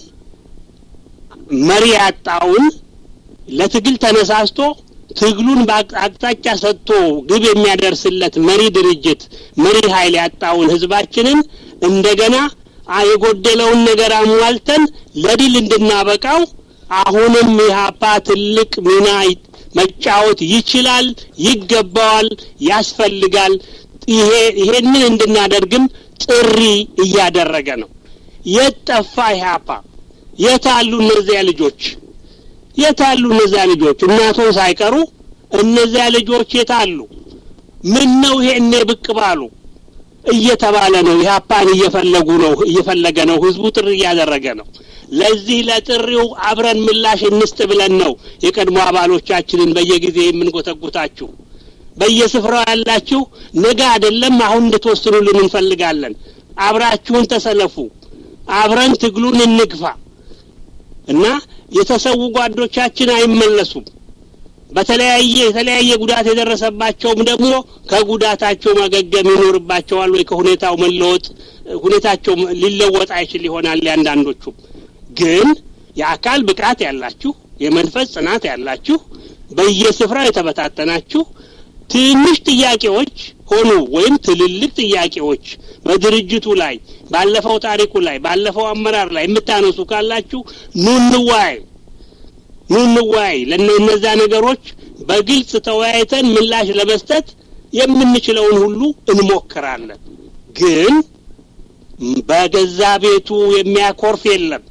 መሪ ያጣውን ለትግል ተነሳስቶ ትግሉን በአቅጣጫ ሰጥቶ ግብ የሚያደርስለት መሪ ድርጅት መሪ ኃይል ያጣውን ህዝባችንን እንደገና የጎደለውን ነገር አሟልተን ለድል እንድናበቃው አሁንም ኢህአፓ ትልቅ ሚና መጫወት ይችላል፣ ይገባዋል፣ ያስፈልጋል። ይሄ ይሄንን እንድናደርግም ጥሪ እያደረገ ነው። የት ጠፋ ኢህአፓ? የት አሉ እነዚያ ልጆች? የት አሉ እነዚያ ልጆች? እናቶ ሳይቀሩ እነዚያ ልጆች የት አሉ? ምን ነው ይሄኔ ብቅ ባሉ እየተባለ ነው። ኢህአፓን እየፈለጉ ነው፣ እየፈለገ ነው። ህዝቡ ጥሪ እያደረገ ነው። ለዚህ ለጥሪው አብረን ምላሽ እንስጥ ብለን ነው የቀድሞ አባሎቻችንን በየጊዜ የምንጎተጉታችሁ። በየስፍራው ያላችሁ ነገ አይደለም አሁን እንድትወስኑልን እንፈልጋለን። አብራችሁን ተሰለፉ፣ አብረን ትግሉን እንግፋ እና የተሰዉ ጓዶቻችን አይመለሱም። በተለያየ የተለያየ ጉዳት የደረሰባቸውም ደግሞ ከጉዳታቸው ማገገም ይኖርባቸዋል ወይ ከሁኔታው መለወጥ ሁኔታቸው ሊለወጥ አይችል ይሆናል። ያንዳንዶቹም ግን የአካል ብቃት ያላችሁ የመንፈስ ጽናት ያላችሁ በየስፍራው የተበታተናችሁ ትንሽ ጥያቄዎች ሆኑ ወይም ትልልቅ ጥያቄዎች በድርጅቱ ላይ ባለፈው ታሪኩ ላይ ባለፈው አመራር ላይ የምታነሱ ካላችሁ ኑ እንወያይ፣ ኑ እንወያይ። ለእነዛ ነገሮች በግልጽ ተወያይተን ምላሽ ለመስጠት የምንችለውን ሁሉ እንሞክራለን። ግን በገዛ ቤቱ የሚያኮርፍ የለም።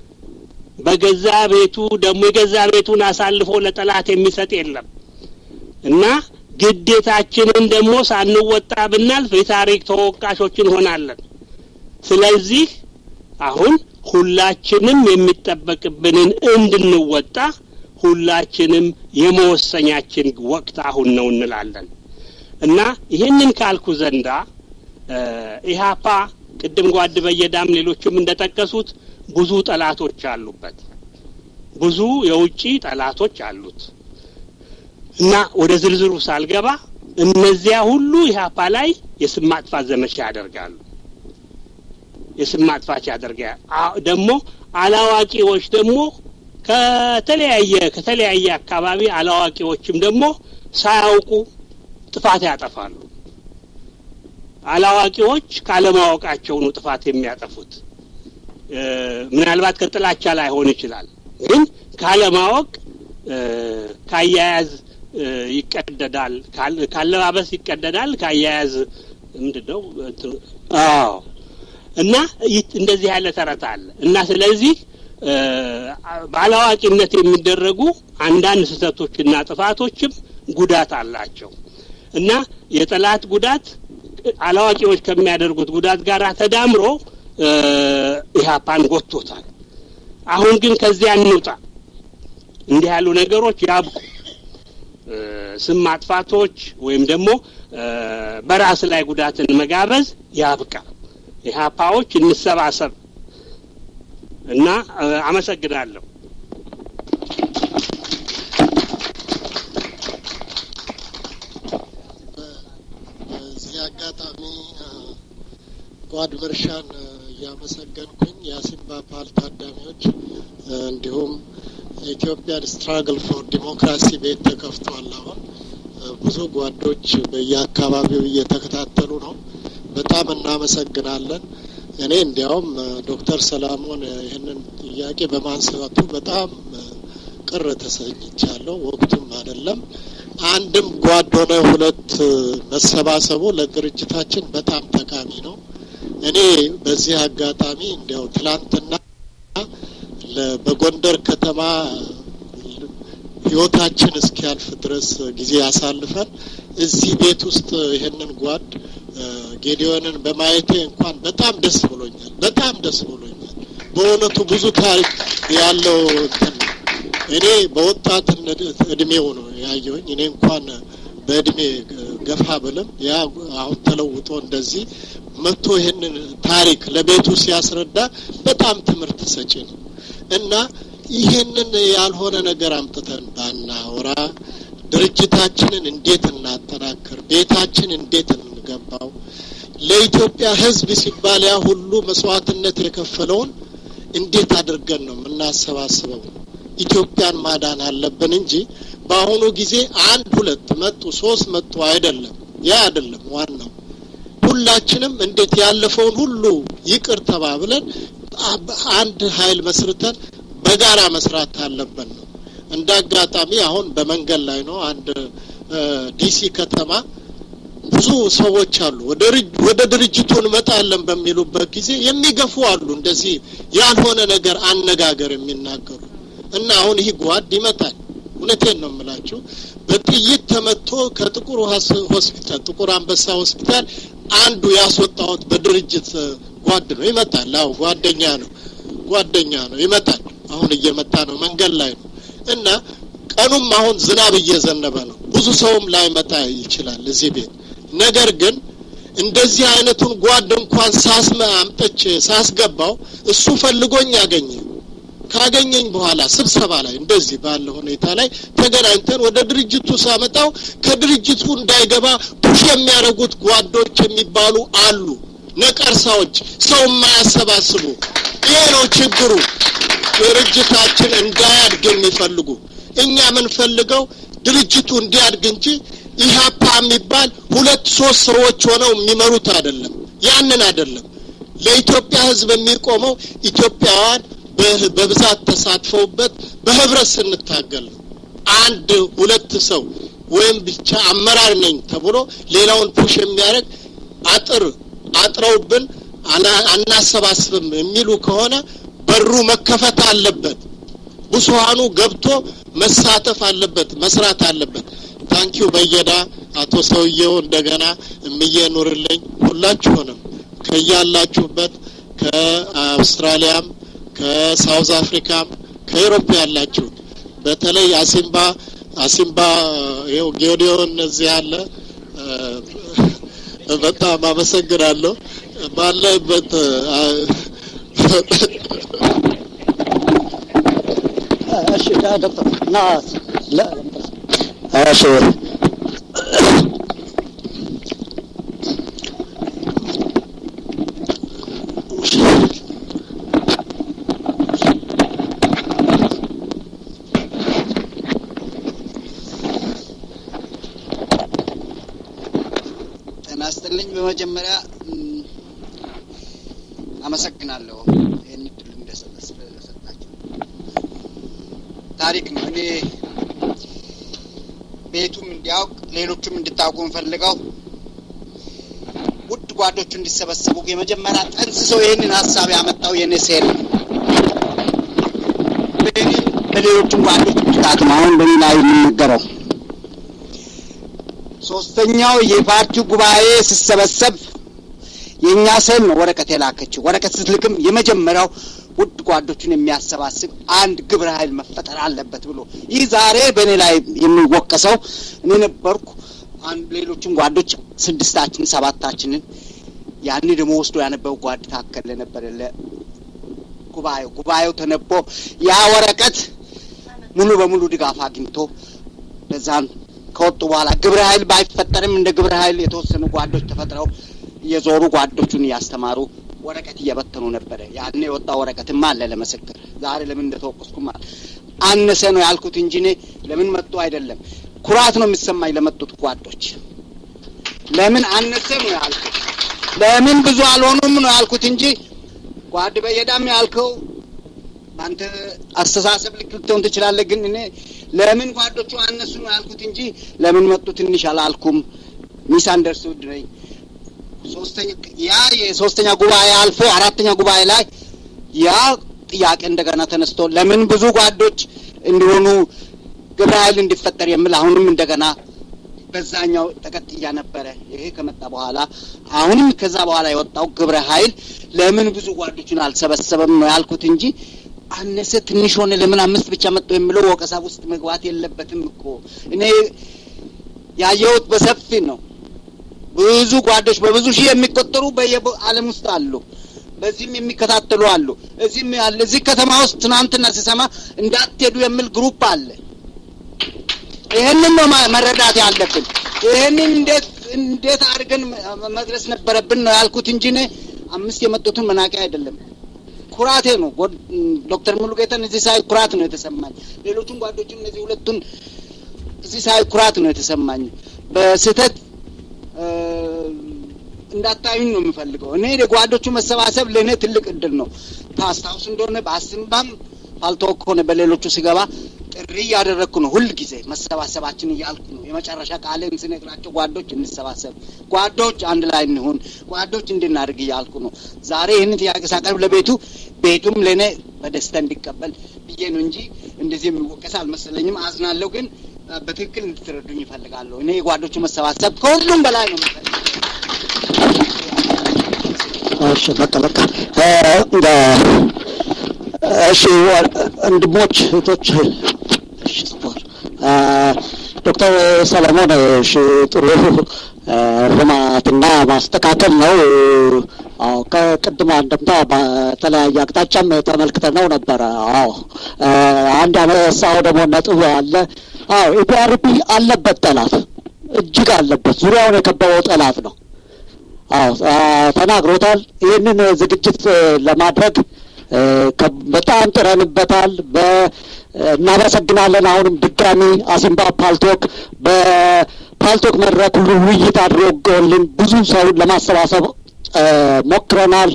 በገዛ ቤቱ ደግሞ የገዛ ቤቱን አሳልፎ ለጠላት የሚሰጥ የለም እና ግዴታችንን ደግሞ ሳንወጣ ብናልፍ የታሪክ ተወቃሾች እንሆናለን። ስለዚህ አሁን ሁላችንም የሚጠበቅብንን እንድንወጣ ሁላችንም የመወሰኛችን ወቅት አሁን ነው እንላለን እና ይህንን ካልኩ ዘንዳ ኢህአፓ ቅድም ጓድ በየዳም ሌሎችም እንደጠቀሱት ብዙ ጠላቶች አሉበት። ብዙ የውጭ ጠላቶች አሉት እና ወደ ዝርዝሩ ሳልገባ እነዚያ ሁሉ ኢህአፓ ላይ የስም ማጥፋት ዘመቻ ያደርጋሉ። የስም ማጥፋት ያደርጋል። ደግሞ አላዋቂዎች ደግሞ ከተለያየ ከተለያየ አካባቢ አላዋቂዎችም ደግሞ ሳያውቁ ጥፋት ያጠፋሉ። አላዋቂዎች ካለማወቃቸው ነው ጥፋት የሚያጠፉት። ምናልባት ከጥላቻ ላይሆን ይችላል፣ ግን ካለማወቅ ካያያዝ ይቀደዳል፣ ካለባበስ ይቀደዳል፣ ካያያዝ ምንድን ነው? አዎ እና እንደዚህ ያለ ተረት አለ እና ስለዚህ ባላዋቂነት የሚደረጉ አንዳንድ ስህተቶችና ጥፋቶችም ጉዳት አላቸው እና የጠላት ጉዳት አላዋቂዎች ከሚያደርጉት ጉዳት ጋር ተዳምሮ ኢህአፓን ጎትቶታል። አሁን ግን ከዚያ እንውጣ። እንዲህ ያሉ ነገሮች ያብቁ። ስም ማጥፋቶች ወይም ደግሞ በራስ ላይ ጉዳትን መጋበዝ ያብቃ። ኢህአፓዎች እንሰባሰብ እና አመሰግናለሁ። በዚህ አጋጣሚ ጓድ መርሻን እያመሰገንኩኝ የአሲምባ ፓል ታዳሚዎች እንዲሁም የኢትዮጵያን ስትራግል ፎር ዲሞክራሲ ቤት ተከፍቷል። አሁን ብዙ ጓዶች በየአካባቢው እየተከታተሉ ነው። በጣም እናመሰግናለን። እኔ እንዲያውም ዶክተር ሰላሞን ይህንን ጥያቄ በማንሳቱ በጣም ቅር ተሰኝቻለሁ። ወቅቱም አይደለም አንድም ጓድ ሆነ ሁለት መሰባሰቡ ለድርጅታችን በጣም ጠቃሚ ነው። እኔ በዚህ አጋጣሚ እንዲያው ትላንትና በጎንደር ከተማ ህይወታችን እስኪያልፍ ድረስ ጊዜ አሳልፈን እዚህ ቤት ውስጥ ይህንን ጓድ ጌዲዮንን በማየቴ እንኳን በጣም ደስ ብሎኛል። በጣም ደስ ብሎኛል። በእውነቱ ብዙ ታሪክ ያለው እንትን ነው። እኔ በወጣትነት እድሜው ነው ያየሁኝ። እኔ እንኳን በእድሜ ገፋ ብልም ያ አሁን ተለውጦ እንደዚህ መጥቶ ይህንን ታሪክ ለቤቱ ሲያስረዳ በጣም ትምህርት ሰጪ ነው እና ይህንን ያልሆነ ነገር አምጥተን ባናወራ ድርጅታችንን እንዴት እናጠናክር፣ ቤታችን እንዴት እንገንባው፣ ለኢትዮጵያ ሕዝብ ሲባል ያ ሁሉ መስዋዕትነት የከፈለውን እንዴት አድርገን ነው የምናሰባስበው? ኢትዮጵያን ማዳን አለብን እንጂ በአሁኑ ጊዜ አንድ ሁለት መጡ ሶስት መጡ አይደለም። ያ አይደለም ዋናው። ሁላችንም እንዴት ያለፈውን ሁሉ ይቅር ተባብለን አንድ ኃይል መስርተን በጋራ መስራት አለብን ነው። እንደ አጋጣሚ አሁን በመንገድ ላይ ነው አንድ ዲሲ ከተማ ብዙ ሰዎች አሉ። ወደ ድርጅቱ እንመጣለን በሚሉበት ጊዜ የሚገፉ አሉ። እንደዚህ ያልሆነ ነገር አነጋገር የሚናገሩ እና አሁን ይህ ጓድ ይመጣል። እውነቴን ነው የምላችሁ። በጥይት ተመቶ ከጥቁር ሆስፒታል ጥቁር አንበሳ ሆስፒታል አንዱ ያስወጣሁት በድርጅት ጓድ ነው። ይመጣል። አዎ ጓደኛ ነው፣ ጓደኛ ነው። ይመጣል። አሁን እየመጣ ነው፣ መንገድ ላይ ነው እና ቀኑም አሁን ዝናብ እየዘነበ ነው። ብዙ ሰውም ላይመጣ ይችላል እዚህ ቤት። ነገር ግን እንደዚህ አይነቱን ጓድ እንኳን ሳስመ አምጥቼ ሳስገባው እሱ ፈልጎኝ ያገኘ ካገኘኝ በኋላ ስብሰባ ላይ እንደዚህ ባለ ሁኔታ ላይ ተገናኝተን ወደ ድርጅቱ ሳመጣው ከድርጅቱ እንዳይገባ ፑሽ የሚያደርጉት ጓዶች የሚባሉ አሉ። ነቀርሳዎች፣ ሰው የማያሰባስቡ። ይሄ ነው ችግሩ። ድርጅታችን እንዳያድግ የሚፈልጉ እኛ የምንፈልገው ድርጅቱ እንዲያድግ እንጂ ኢህአፓ የሚባል ሁለት ሶስት ሰዎች ሆነው የሚመሩት አይደለም። ያንን አይደለም። ለኢትዮጵያ ሕዝብ የሚቆመው ኢትዮጵያውያን በብዛት ተሳትፈውበት በህብረት ስንታገል ነው። አንድ ሁለት ሰው ወይም ብቻ አመራር ነኝ ተብሎ ሌላውን ፑሽ የሚያደርግ አጥር አጥረውብን አናሰባስብም የሚሉ ከሆነ በሩ መከፈት አለበት። ብዙሀኑ ገብቶ መሳተፍ አለበት፣ መስራት አለበት። ታንኪዩ በየዳ አቶ ሰውየው እንደገና እምዬ ኑርልኝ ሁላችሁንም ከያላችሁበት ከአውስትራሊያም ከሳውዝ አፍሪካም ከኤሮፕ ያላችሁት በተለይ አሲምባ አሲምባ ይኸው ጌዲዮን እዚህ ያለ በጣም አመሰግናለሁ። ባለበት እሺ ዶክተር እና እሺ ጤና ይስጥልኝ። በመጀመሪያ አመሰግናለሁ ይህን እድል ስለሰጣችሁ። ታሪክ ነው። እኔ ቤቱም እንዲያውቅ ሌሎቹም እንድታውቁ እንፈልገው ውድ ጓዶቹ እንዲሰበሰቡ የመጀመሪያ ጠንስሰው ይህንን ሀሳብ ያመጣው የኔ ሴል ነው። በሌሎችም ጓዶች ብርታት ነው አሁን በእኔ ላይ የሚነገረው። ሶስተኛው የፓርቲው ጉባኤ ሲሰበሰብ የእኛ ሴል ነው ወረቀት የላከችው። ወረቀት ስትልክም የመጀመሪያው ውድ ጓዶቹን የሚያሰባስብ አንድ ግብረ ኃይል መፈጠር አለበት ብሎ ይህ ዛሬ በእኔ ላይ የሚወቀሰው እኔ ነበርኩ። አንድ ሌሎችም ጓዶች ስድስታችን ሰባታችንን ያኔ ደግሞ ወስዶ ያነበው ጓድ ታከለ ነበረ ለጉባኤው ጉባኤው ተነቦ ያ ወረቀት ሙሉ በሙሉ ድጋፍ አግኝቶ በዛን ከወጡ በኋላ ግብረ ኃይል ባይፈጠርም እንደ ግብረ ኃይል የተወሰኑ ጓዶች ተፈጥረው የዞሩ ጓዶቹን እያስተማሩ ወረቀት እየበተኑ ነበረ። ያኔ የወጣ ወረቀትማ አለ ለምስክር። ዛሬ ለምን እንደተወቀስኩም አነሰ ነው ያልኩት እንጂ እኔ ለምን መጡ አይደለም። ኩራት ነው የሚሰማኝ ለመጡት ጓዶች። ለምን አነሰ ነው ያልኩት፣ ለምን ብዙ አልሆኑም ነው ያልኩት እንጂ ጓድ በየዳም ያልከው በአንተ አስተሳሰብ ልክ ልትሆን ትችላለህ። ግን እኔ ለምን ጓዶቹ አነሱ ነው ያልኩት እንጂ ለምን መጡ ትንሽ አላልኩም። ሚስ አንደርስቱድ ነኝ። ሶስተኛ ያ የሶስተኛ ጉባኤ አልፎ አራተኛ ጉባኤ ላይ ያ ጥያቄ እንደገና ተነስቶ ለምን ብዙ ጓዶች እንዲሆኑ ግብረ ኃይል እንዲፈጠር የሚል አሁንም እንደገና በዛኛው ተቀጥያ ነበረ። ይሄ ከመጣ በኋላ አሁንም ከዛ በኋላ የወጣው ግብረ ኃይል ለምን ብዙ ጓዶችን አልሰበሰበም ነው ያልኩት እንጂ አነሰ ትንሽ ሆነ ለምን አምስት ብቻ መጡ የሚለው ወቀሳ ውስጥ መግባት የለበትም እኮ እኔ ያየሁት በሰፊ ነው። ብዙ ጓዶች በብዙ ሺህ የሚቆጠሩ በየዓለም ውስጥ አሉ። በዚህም የሚከታተሉ አሉ። እዚህም ያለ እዚህ ከተማ ውስጥ ትናንትና ሲሰማ እንዳትሄዱ የሚል ግሩፕ አለ። ይህንን ነው መረዳት ያለብን። ይህንን እንዴት እንዴት አድርገን መድረስ ነበረብን ነው ያልኩት እንጂ እኔ አምስት የመጡትን መናቂያ አይደለም። ኩራቴ ነው። ዶክተር ሙሉጌታን እዚህ ሳይ ኩራት ነው የተሰማኝ። ሌሎቹን ጓዶችን እነዚህ ሁለቱን እዚህ ሳይ ኩራት ነው የተሰማኝ። በስህተት እንዳታዩኝ ነው የምፈልገው። እኔ የጓዶቹ መሰባሰብ ለእኔ ትልቅ እድል ነው። ታስታውስ እንደሆነ በአስምባም ፋልቶክ ሆነ በሌሎቹ ሲገባ ጥሪ እያደረግኩ ነው። ሁል ጊዜ መሰባሰባችን እያልኩ ነው። የመጨረሻ ቃሌን ስነግራቸው ጓዶች እንሰባሰብ፣ ጓዶች አንድ ላይ እንሁን፣ ጓዶች እንድናድርግ እያልኩ ነው። ዛሬ ይህን ጥያቄ ሳቀርብ ለቤቱ ቤቱም ለእኔ በደስታ እንዲቀበል ብዬ ነው እንጂ እንደዚህ የሚወቀስ አልመሰለኝም። አዝናለሁ፣ ግን በትክክል እንድትረዱኝ ይፈልጋለሁ። እኔ የጓዶቹ መሰባሰብ ከሁሉም በላይ ነው የምፈልገው። እሺ በቃ በቃ እሺ ወንድሞች እህቶች፣ እሺ ጽፏል። ዶክተር ሰለሞን እሺ ጥሩ እርማትና ማስተካከል ነው። አዎ ከቅድሞ አንድምታ በተለያየ አቅጣጫም ተመልክተነው ነበረ። አዎ አንድ ያነሳው ደግሞ ነጥብ አለ። አዎ ኢፒአርፒ አለበት ጠላት እጅግ አለበት። ዙሪያውን የከበበው ጠላት ነው። አዎ ተናግሮታል። ይህንን ዝግጅት ለማድረግ በጣም ጥረንበታል። እናመሰግናለን። አሁንም ድጋሚ አሲምባ ፓልቶክ በፓልቶክ መድረክ ሁሉ ውይይት አድርጎልን ብዙ ሰውን ለማሰባሰብ ሞክረናል።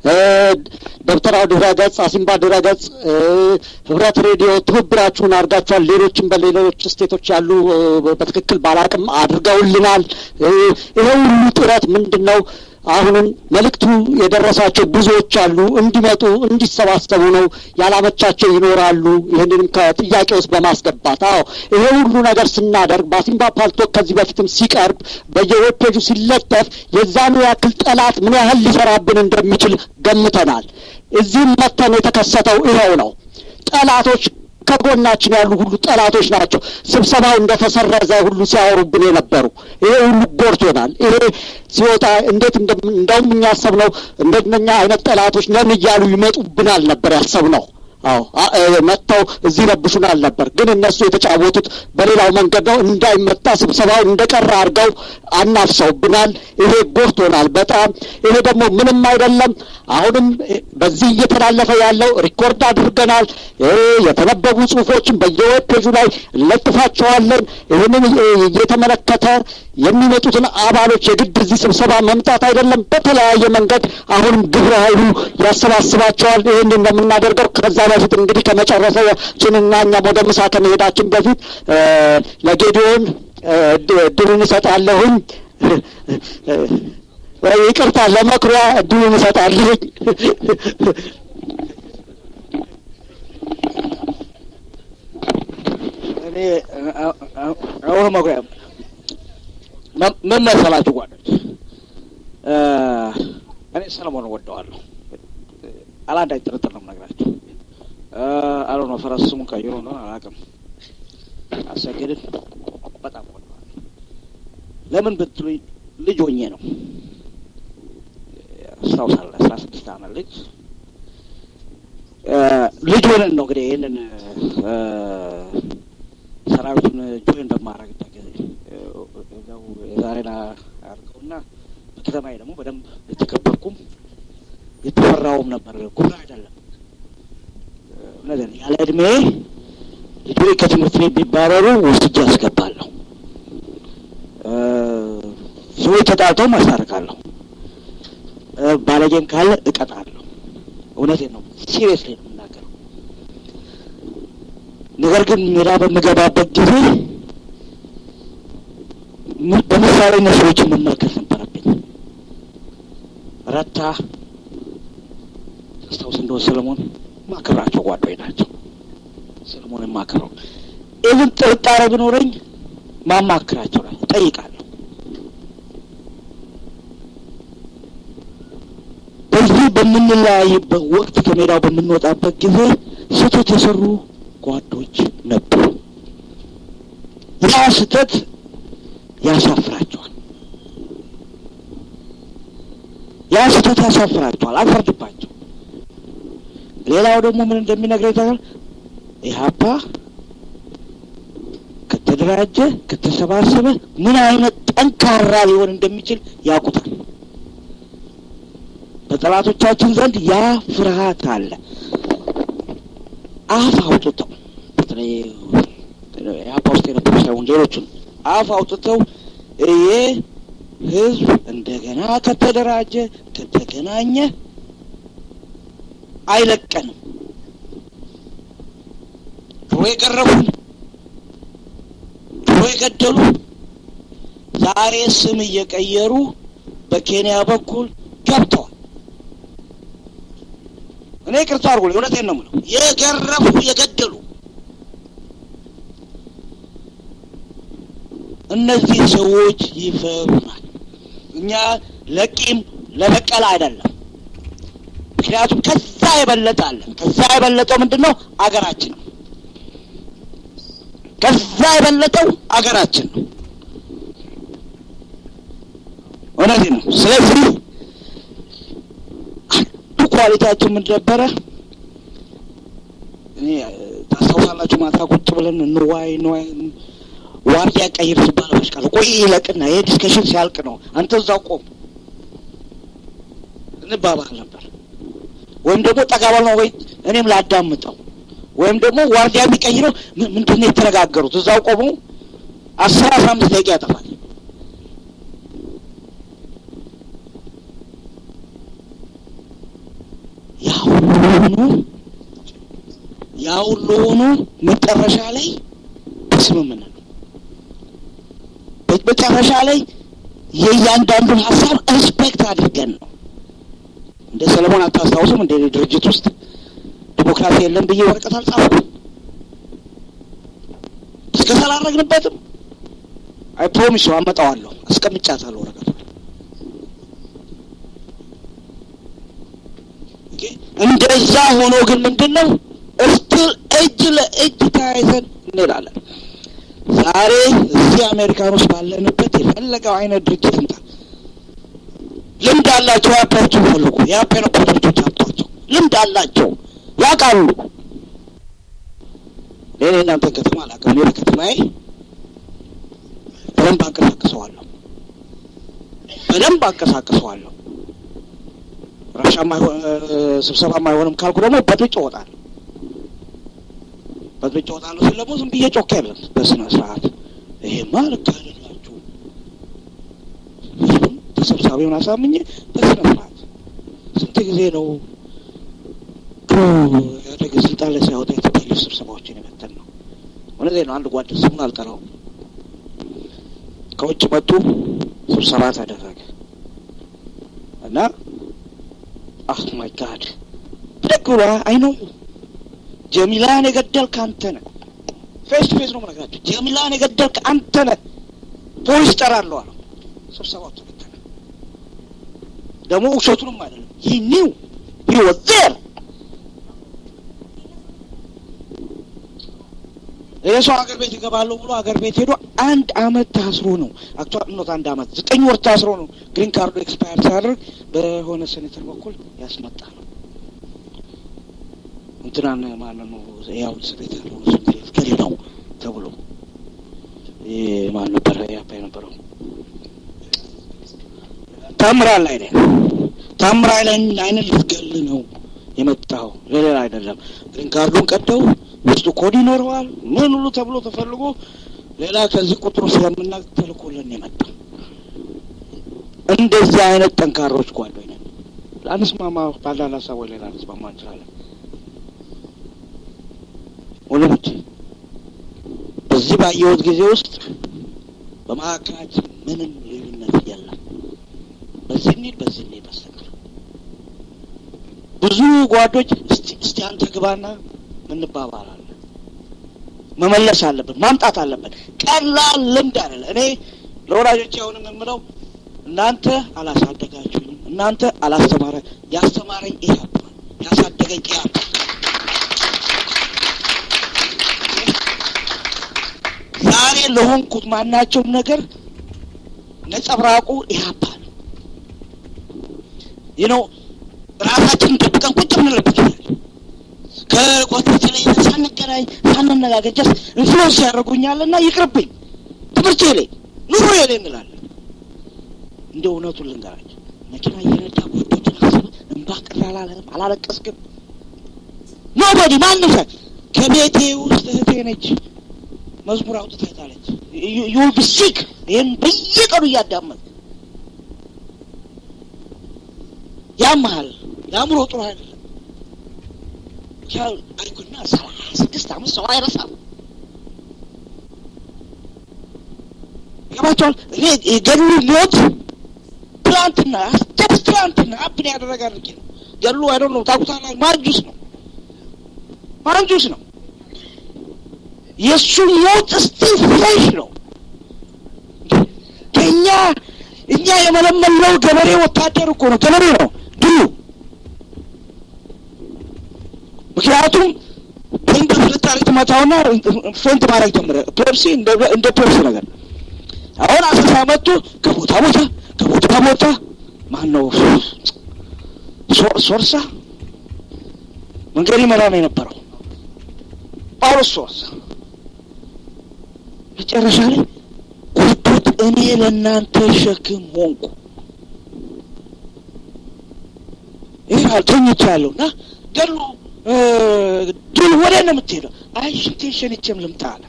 ደብተራው ድረ ገጽ፣ አሲምባ ድረ ገጽ፣ ህብረት ሬዲዮ ትብብራችሁን አድርጋችኋል። ሌሎችም በሌሎች ስቴቶች ያሉ በትክክል ባላቅም አድርገውልናል። ይሄ ሁሉ ጥረት ምንድን ነው? አሁንም መልእክቱ የደረሳቸው ብዙዎች አሉ። እንዲመጡ እንዲሰባሰቡ ነው። ያላመቻቸው ይኖራሉ። ይህንንም ከጥያቄ ውስጥ በማስገባት አዎ፣ ይሄ ሁሉ ነገር ስናደርግ በአሲምባ ፓልቶክ ከዚህ በፊትም ሲቀርብ በየዌብ ፔጁ ሲለጠፍ የዛኑ ያክል ጠላት ምን ያህል ሊሰራብን እንደሚችል ገምተናል። እዚህም መተን የተከሰተው ይኸው ነው። ጠላቶች ከጎናችን ያሉ ሁሉ ጠላቶች ናቸው። ስብሰባው እንደተሰረዘ ሁሉ ሲያወሩብን የነበሩ ይሄ ሁሉ ጎርቶናል። ይሄ ሲወጣ እንዴት እንደውም እኛ ያሰብነው እንደነኛ አይነት ጠላቶች ነን እያሉ ይመጡብናል ነበር ያሰብነው። አዎ መጥተው እዚህ ረብሹናል ነበር። ግን እነሱ የተጫወቱት በሌላው መንገድ ነው። እንዳይመጣ ስብሰባው እንደቀረ አድርገው አናፍሰውብናል። ይሄ ጎርቶናል በጣም። ይሄ ደግሞ ምንም አይደለም። አሁንም በዚህ እየተላለፈ ያለው ሪኮርድ አድርገናል። የተነበቡ ጽሁፎችን በየዌብ ፔጁ ላይ እንለጥፋቸዋለን። ይህንን እየተመለከተ የሚመጡትን አባሎች የግድ እዚህ ስብሰባ መምጣት አይደለም። በተለያየ መንገድ አሁንም ግብረ ኃይሉ ያሰባስባቸዋል። ይህን እንደምናደርገው ከዛ በፊት እንግዲህ ከመጨረሳችንና እኛም ወደ ምሳ ከመሄዳችን በፊት ለጌዲዮን እድሉን እሰጣለሁኝ። ይቅርታ ለመኩሪያ እድሉን እሰጣለሁኝ። እኔ አሁን መኩሪያ ምን መሰላችሁ ጓዶች፣ እኔ ሰለሞን ወደዋለሁ። አላንዳች ጥርጥር ነው የምነግራችሁ። አሎ ነው ፈረስ ስሙን ቀይሮ እንደሆነ አላውቅም። አሰግድን በጣም ወደዋለሁ። ለምን ብትሉኝ ልጅ ሆኜ ነው አስታውሳለሁ። አስራ ስድስት ዓመት ልጅ ልጅ ሆነን ነው እንግዲህ ይህንን ሰራዊቱን ጆይን በማድረግበት ጊዜ እዛው የዛሬን አድርገውና በከተማዬ ደግሞ በደንብ የተከበርኩም የተፈራውም ነበር። ጉራ አይደለም ነገር ያለ እድሜ ልጆች ከትምህርት ቤት ቢባረሩ ወስጄ አስገባለሁ። ሰዎች ተጣልተው ማስታርቃለሁ። ባለጌም ካለ እቀጣለሁ። እውነቴን ነው፣ ሲሪየስሊ ነው የምናገረው። ነገር ግን ሜዳ በምገባበት ጊዜ በምሳሌነት ሰዎችን መመልከት ነበረብኝ። ረታ አስታውስ እንደሆነ ሰለሞን ማከብራቸው ጓዶች ናቸው። ሰለሞን የማከብረው ኢቭን ጥርጣሬ ቢኖረኝ ማማክራቸው ላይ ጠይቃለሁ። በዚህ በምንለያይበት ወቅት ከሜዳው በምንወጣበት ጊዜ ስህተት የሰሩ ጓዶች ነበሩ። ያ ስህተት ያሳፍራቸዋል። ያ ስህተት ያሳፍራቸዋል። አልፈርድባቸው። ሌላው ደግሞ ምን እንደሚነግረኝ ታውቃለህ? ኢህአፓ ከተደራጀ ከተሰባሰበ ምን አይነት ጠንካራ ሊሆን እንደሚችል ያውቁታል። በጠላቶቻችን ዘንድ ያ ፍርሃት አለ። አፍ አውጥተው በተለይ ኢህአፓ ውስጥ የነበሩ ሳይሆን ሌሎቹን አፍ አውጥተው ይሄ ህዝብ እንደገና ከተደራጀ ከተገናኘ አይለቀንም። ድሮ የገረፉን ድሮ የገደሉ ዛሬ ስም እየቀየሩ በኬንያ በኩል ገብተዋል። እኔ ቅርታ አድርጎ እውነቴን ነው የምለው የገረፉ የገደሉ እነዚህ ሰዎች ይፈሩናል። እኛ ለቂም ለበቀል አይደለም። ምክንያቱም ከዛ የበለጠ አለን። ከዛ የበለጠው ምንድን ነው? አገራችን ነው። ከዛ የበለጠው አገራችን ነው። እውነቴ ነው። ስለዚህ አንዱ ኳሊቲያችን ምን ነበረ? እኔ ታስታውሳላችሁ፣ ማታ ቁጭ ብለን እንዋይ እንዋይ ዋርዲያ ቀይር ሲባል በሽቃለ ቆይ ይለቅና ይሄ ዲስከሽን ሲያልቅ ነው አንተ እዛው ቆም እንባባል ነበር። ወይም ደግሞ ጠጋባል ነው ወይ እኔም ላዳምጠው ወይም ደግሞ ዋርዲያ የሚቀይረው ምንድን ነው የተነጋገሩት እዛው ቆሙ አስር አስራ አምስት ደቂቃ ያጠፋል። ያ ሁሉ ሆኖ ያ ሁሉ ሆኖ መጨረሻ ላይ በስምምነት መጨረሻ ላይ የእያንዳንዱን ሀሳብ ሪስፔክት አድርገን ነው። እንደ ሰለሞን አታስታውስም? እንደ ድርጅት ውስጥ ዲሞክራሲ የለም ብዬ ወረቀት አልጻፍኩም። እስከ ስላረግንበትም አይ ፕሮሚስ አመጣዋለሁ፣ አስቀምጫታለሁ ወረቀቱ። እንደዛ ሆኖ ግን ምንድን ነው እስቲል እጅ ለእጅ ተያይዘን እንላለን። ዛሬ እዚህ አሜሪካን ውስጥ ባለንበት የፈለገው አይነት ድርጅት እንታ ልምድ አላቸው። ያፓዎቹ ፈልጉ የአፓ የነበሩ ልጆች አምጧቸው። ልምድ አላቸው፣ ያውቃሉ። እኔ እናንተ ከተማ አላውቅም። እኔ በከተማዬ በደንብ አንቀሳቅሰዋለሁ፣ በደንብ አንቀሳቅሰዋለሁ። ረብሻ ስብሰባ አይሆንም ካልኩ ደግሞ በጥብጭ እወጣለሁ። በጥብጭ እወጣለሁ ስል ደግሞ ዝም ብዬ ጮኬ አይደለም፣ በስነ ስርዓት ይሄማ ልክ አይደላችሁ ተሰብሳቢውን አሳምኜ በስነ ስርዓት ስንት ጊዜ ነው ድሮ ያደገ ስልጣን ላይ ሳይወጣ የተባሉ ስብሰባዎችን የመተን ነው። እውነቴን ነው። አንድ ጓድ ስሙን አልጠራውም ከውጭ መጡ ስብሰባ ተደረገ እና አህ ማይ ጋድ ብድግ ብሎ አይ ነው ጀሚላን የገደልክ አንተ ነህ። ፌስ ቱ ፌስ ነው የምነግራቸው። ጀሚላን የገደልክ አንተ ነህ፣ ፖሊስ ጠራለሁ አለው። ስብሰባው ተበተነ። ደግሞ ውሸቱንም አይደለም ሂ ኒው ሂ ዋዝ ዜር ይህ ሰው ሀገር ቤት ይገባለሁ ብሎ ሀገር ቤት ሄዶ አንድ አመት ታስሮ ነው አክቹዋሊ ኖት አንድ አመት ዘጠኝ ወር ታስሮ ነው ግሪን ካርዱ ኤክስፓየር ሲያደርግ በሆነ ሴኔተር በኩል ያስመጣ ነው። እንትናን ማለት ነው ያው እስር ቤት ያለው ገል ነው ተብሎ ማን ነበረ ያባ የነበረው ታምራት ላይ ነ ታምራት ላይ አይነት ልትገል ነው የመጣው ለሌላ አይደለም። ግሪን ካርዱን ቀደው ውስጡ ኮድ ይኖረዋል ምን ሁሉ ተብሎ ተፈልጎ ሌላ ከዚህ ቁጥሩ ስለምናቅ ተልኮልን የመጣው እንደዚህ አይነት ጠንካሮች ጓዶኝ ነን። አንስማማ ባላል ሀሳብ ወይ ሌላ አንስማማ እንችላለን። ወገኖች እዚህ ባየሁት ጊዜ ውስጥ በመካከላችን ምንም ልዩነት የለም። በዚህ እንሂድ በዚህ እንሂድ በስተቀር ብዙ ጓዶች እስቲ እስቲ አንተ ግባና እንባባላለን። መመለስ አለብን፣ ማምጣት አለብን። ቀላል ልምድ አይደለ። እኔ ለወላጆች አሁንም የምለው እናንተ አላሳደጋችሁኝም፣ እናንተ አላስተማረ ያስተማረኝ ኢህአፓ ያሳደገኝ ኢህአፓ ዛሬ ለሆንኩት ማናቸውም ነገር ነጸብራቁ ኢህአፓ ነው። ይህ ነው ራሳችንን ደብቀን ቁጭ ምንልበት ይላል። ከጓደኞቼ ላይ ሳንገናኝ ሳንነጋገር ጀስት ኢንፍሉዌንስ ያደርጉኛልና ይቅርብኝ፣ ትምህርቴ ላይ ኑሮ ላይ እንላለን። እንደ እውነቱን ልንገራቸው መኪና እየነዳ ጓዶችን አስበ እንባ ቅር አላለንም፣ አላለቀስክም። ኖቦዲ ማንም ሰ ከቤቴ ውስጥ እህቴ ነች መዝሙር አውጥታታለች። ዩል ቢ ሲክ ይህን በየቀኑ እያዳመጥ ያመሃል የአእምሮ ጥሩ አይደለም። አይኩና ሰላሳ ስድስት አመት ሰው አይረሳም። ገባቸዋል። እኔ የገሉ ሞት ትላንትና ጀስት ትላንትና አፕን ያደረገ አድርጌ ነው ገሉ አይደ ነው ታቁታላ ማንጁስ ነው ማንጁስ ነው የእሱ ሞት ስቲል ፍሬሽ ነው። ከእኛ እኛ የመለመለው ገበሬ ወታደር እኮ ነው፣ ገበሬ ነው ድሉ። ምክንያቱም ፔንት ፍልጣሪ ትመታውና ፌንት ማድረግ ጀምረ ፔፕሲ እንደ ፔፕሲ ነገር አሁን አሰሳ መጥቶ ከቦታ ቦታ ከቦታ ቦታ ማን ነው ሶርሳ መንገድ ይመራ ነው የነበረው ጳውሎስ ሶርሳ መጨረሻ ላይ ጉርዶት እኔ ለእናንተ ሸክም ሆንኩ። ይህ አልተኝቻለሁ እና ገሉ ድል ወደ ነው የምትሄደው? አይ ሽንቴን ሸንቼም ልምጣ አለ።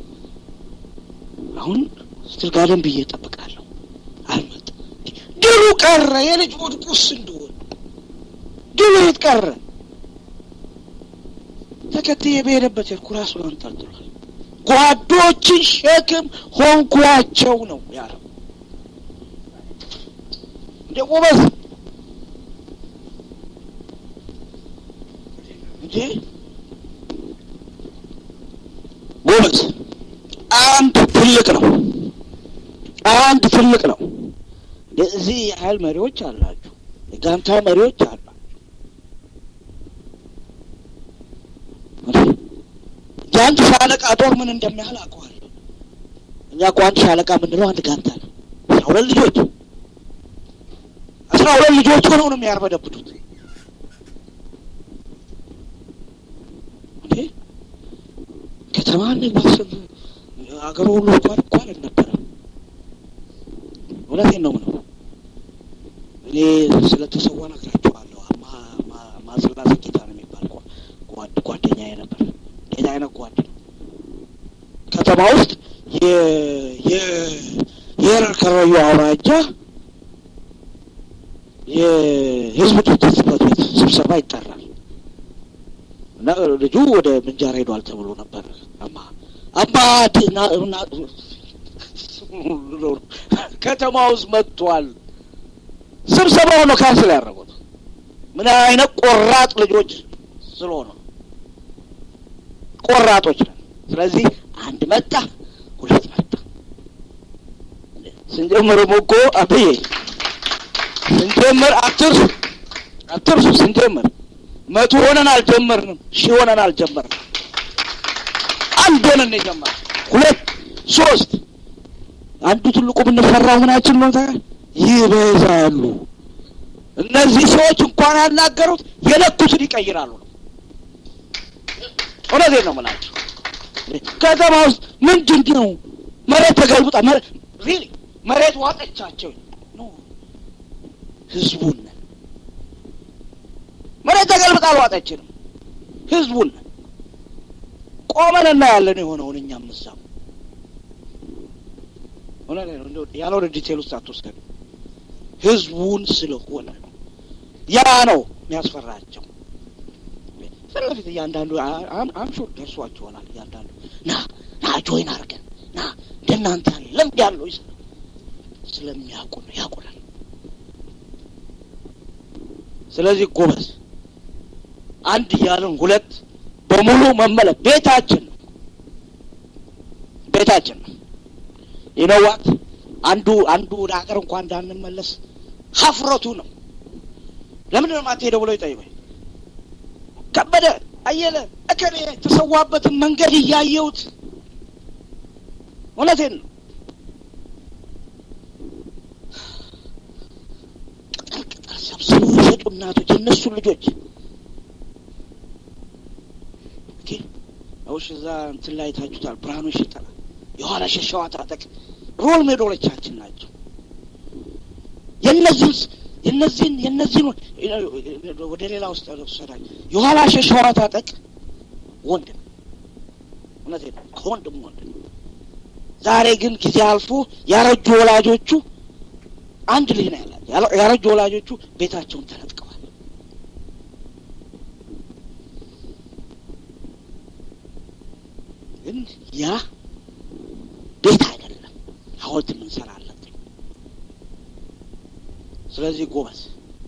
አሁን ስትል ጋደም ብዬ እጠብቃለሁ። አልመጣም። ድሉ ቀረ። የልጅ ወድቁስ እንደሆነ ድሉ የት ቀረ? ተከትዬ በሄደበት ሄድኩ። ራሱን አንጠልጥሏል። ጓዶችን ሸክም ሆንኳቸው ነው ያለው። እንደ ጎበዝ እንዴ ጎበዝ፣ አንድ ትልቅ ነው፣ አንድ ትልቅ ነው። እዚህ ያህል መሪዎች አላችሁ፣ የጋንታ መሪዎች አላችሁ። የአንድ ሻለቃ ጦር ምን እንደሚያህል አውቀዋለሁ። እኛ እኮ አንድ ሻለቃ የምንለው አንድ ጋንታ ነው። አስራ ሁለት ልጆች አስራ ሁለት ልጆች ሆነው ነው የሚያርበደብዱት። እንዴ ከተማን ማሰብ አገሩ ሁሉ እንኳን እኮ አልነበረም። እውነቴን ነው ምነው እኔ ስለተሰዋ ነግራቸዋለሁ። ማስላሴ ጌታ ነው የሚባል ጓድ ጓደኛዬ ነበር። ሌላ አይነት ጓድ ነው። ከተማ ውስጥ የኤረር ከረዩ አውራጃ የህዝብ ድርጅት ጽሕፈት ቤት ስብሰባ ይጠራል እና ልጁ ወደ ምንጃር ሄዷል ተብሎ ነበር። አማ አባ ከተማ ውስጥ መጥቷል። ስብሰባው ነው ካንስል ያደረጉት። ምን አይነት ቆራጥ ልጆች ስለሆነ ቆራጦች ነን። ስለዚህ አንድ መጣ፣ ሁለት መጣ። ስንጀምርም እኮ አብዬ ስንጀምር አትርሱ አትርሱ። ስንጀምር መቶ ሆነን አልጀመርንም፣ ሺህ ሆነን አልጀመርንም። አንድ ሆነን ነው የጀመርነው። ሁለት ሶስት። አንዱ ትልቁ የምንፈራው ምናችን ነው? ይበዛሉ። እነዚህ ሰዎች እንኳን ያናገሩት የለኩትን ይቀይራሉ ነው። እውነቴን ነው የምላቸው። ከተማ ውስጥ ምንድን ነው መሬት ተገልብጣ ሪሊ መሬት ዋጠቻቸው። ህዝቡን መሬት ተገልብጣ አልዋጠችንም። ህዝቡን ቆመን እናያለን የሆነውን እኛም እዛው ያለ ወደ ዲቴል ውስጥ አትወስደን። ህዝቡን ስለሆነ ነው። ያ ነው የሚያስፈራቸው። ፊት ለፊት እያንዳንዱ አምሹር ደርሷቸው ይሆናል። እያንዳንዱ ና ና ጆይን አድርገን ና እንደናንተ ያለ ልምድ ያለው ይሰራ ስለሚያውቁ ነው ያውቁናል። ስለዚህ ጎበዝ አንድ እያለን ሁለት በሙሉ መመለስ ቤታችን ነው ቤታችን ነው። ይነዋት አንዱ አንዱ ወደ ሀገር እንኳን እንዳንመለስ ሀፍረቱ ነው። ለምንድን ነው የማትሄደው ብሎ ይጠይቀኝ። ከበደ አየለ እከሌ የተሰዋበትን መንገድ እያየሁት እውነቴን ነው። ቅጠል ቅጠል ሰብስበው የሸጡ እናቶች የእነሱ ልጆች ውሽ እዛ እንትን ላይ ታችሁታል። ብርሃኑ ሽጠላ የኋላ ሸሸዋ ታጠቅ ሮል ሜዶሎቻችን ናቸው። የነዚህ የነዚህን የነዚህን ወደ ሌላ ውስጥ ወሰዳል። የኋላ ሸሸዋ ታጠቅ ወንድም እውነቴን ነው ከወንድም ወንድም። ዛሬ ግን ጊዜ አልፎ ያረጁ ወላጆቹ አንድ ልጅ ነው ያላቸው። ያረጁ ወላጆቹ ቤታቸውን ተነጥቀዋል። ግን ያ ቤት አይደለም፣ ሐውልት የምንሰራለት። ስለዚህ ጎበዝ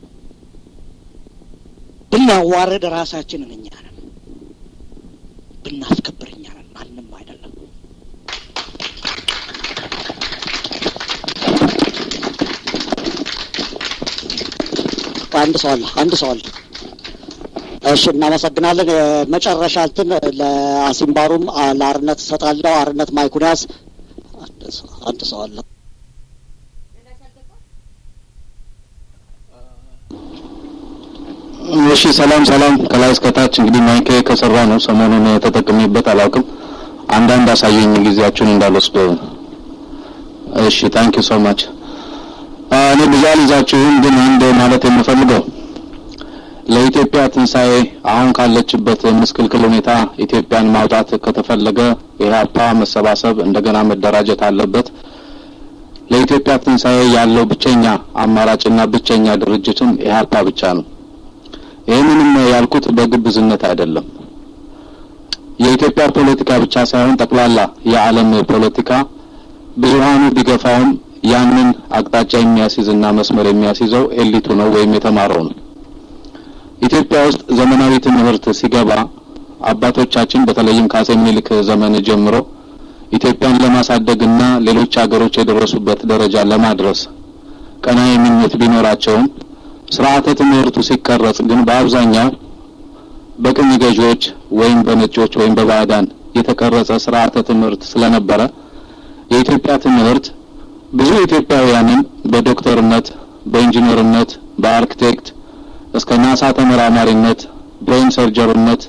ብናዋረድ ራሳችንን እኛ ነን፣ ብናስከብር እኛ ነን፣ ማንም አይደለም። አንድ ሰው አለ፣ አንድ ሰው አለ። እሺ እናመሰግናለን። መጨረሻ እንትን ለአሲምባሩም ለአርነት እሰጣለሁ። አርነት ማይኩን ያዝ። አንድ ሰው አለ። እሺ ሰላም ሰላም፣ ከላይ እስከታች እንግዲህ ማይክ ከሰራ ነው ሰሞኑን ተጠቅሜበት አላውቅም። አንዳንድ አሳየኝ ጊዜያችሁን እንዳልወስድ። እሺ ታንክ ዩ ሶ ማች። እኔ ብዙ አልይዛችሁም፣ ግን አንድ ማለት የምፈልገው ለኢትዮጵያ ትንሣኤ አሁን ካለችበት ምስቅልቅል ሁኔታ ኢትዮጵያን ማውጣት ከተፈለገ ኢህአፓ መሰባሰብ እንደገና መደራጀት አለበት። ለኢትዮጵያ ትንሣኤ ያለው ብቸኛ አማራጭና ብቸኛ ድርጅትም ኢህአፓ ብቻ ነው። ይህንንም ያልኩት በግብዝነት አይደለም። የኢትዮጵያ ፖለቲካ ብቻ ሳይሆን ጠቅላላ የዓለም ፖለቲካ ብዙሀኑ ቢገፋውም ያንን አቅጣጫ የሚያስይዝና መስመር የሚያስይዘው ኤሊቱ ነው ወይም የተማረው ነው። ኢትዮጵያ ውስጥ ዘመናዊ ትምህርት ሲገባ አባቶቻችን በተለይም ከአጼ ምኒልክ ዘመን ጀምሮ ኢትዮጵያን ለማሳደግና ሌሎች ሀገሮች የደረሱበት ደረጃ ለማድረስ ቀናኢ ምኞት ቢኖራቸውም ስርዓተ ትምህርቱ ሲቀረጽ ግን በአብዛኛው በቅኝ ገዢዎች ወይም በነጮች ወይም በባዕዳን የተቀረጸ ስርዓተ ትምህርት ስለነበረ የኢትዮጵያ ትምህርት ብዙ ኢትዮጵያውያንን በዶክተርነት፣ በኢንጂነርነት፣ በአርክቴክት እስከ ናሳ ተመራማሪነት፣ ብሬን ሰርጀርነት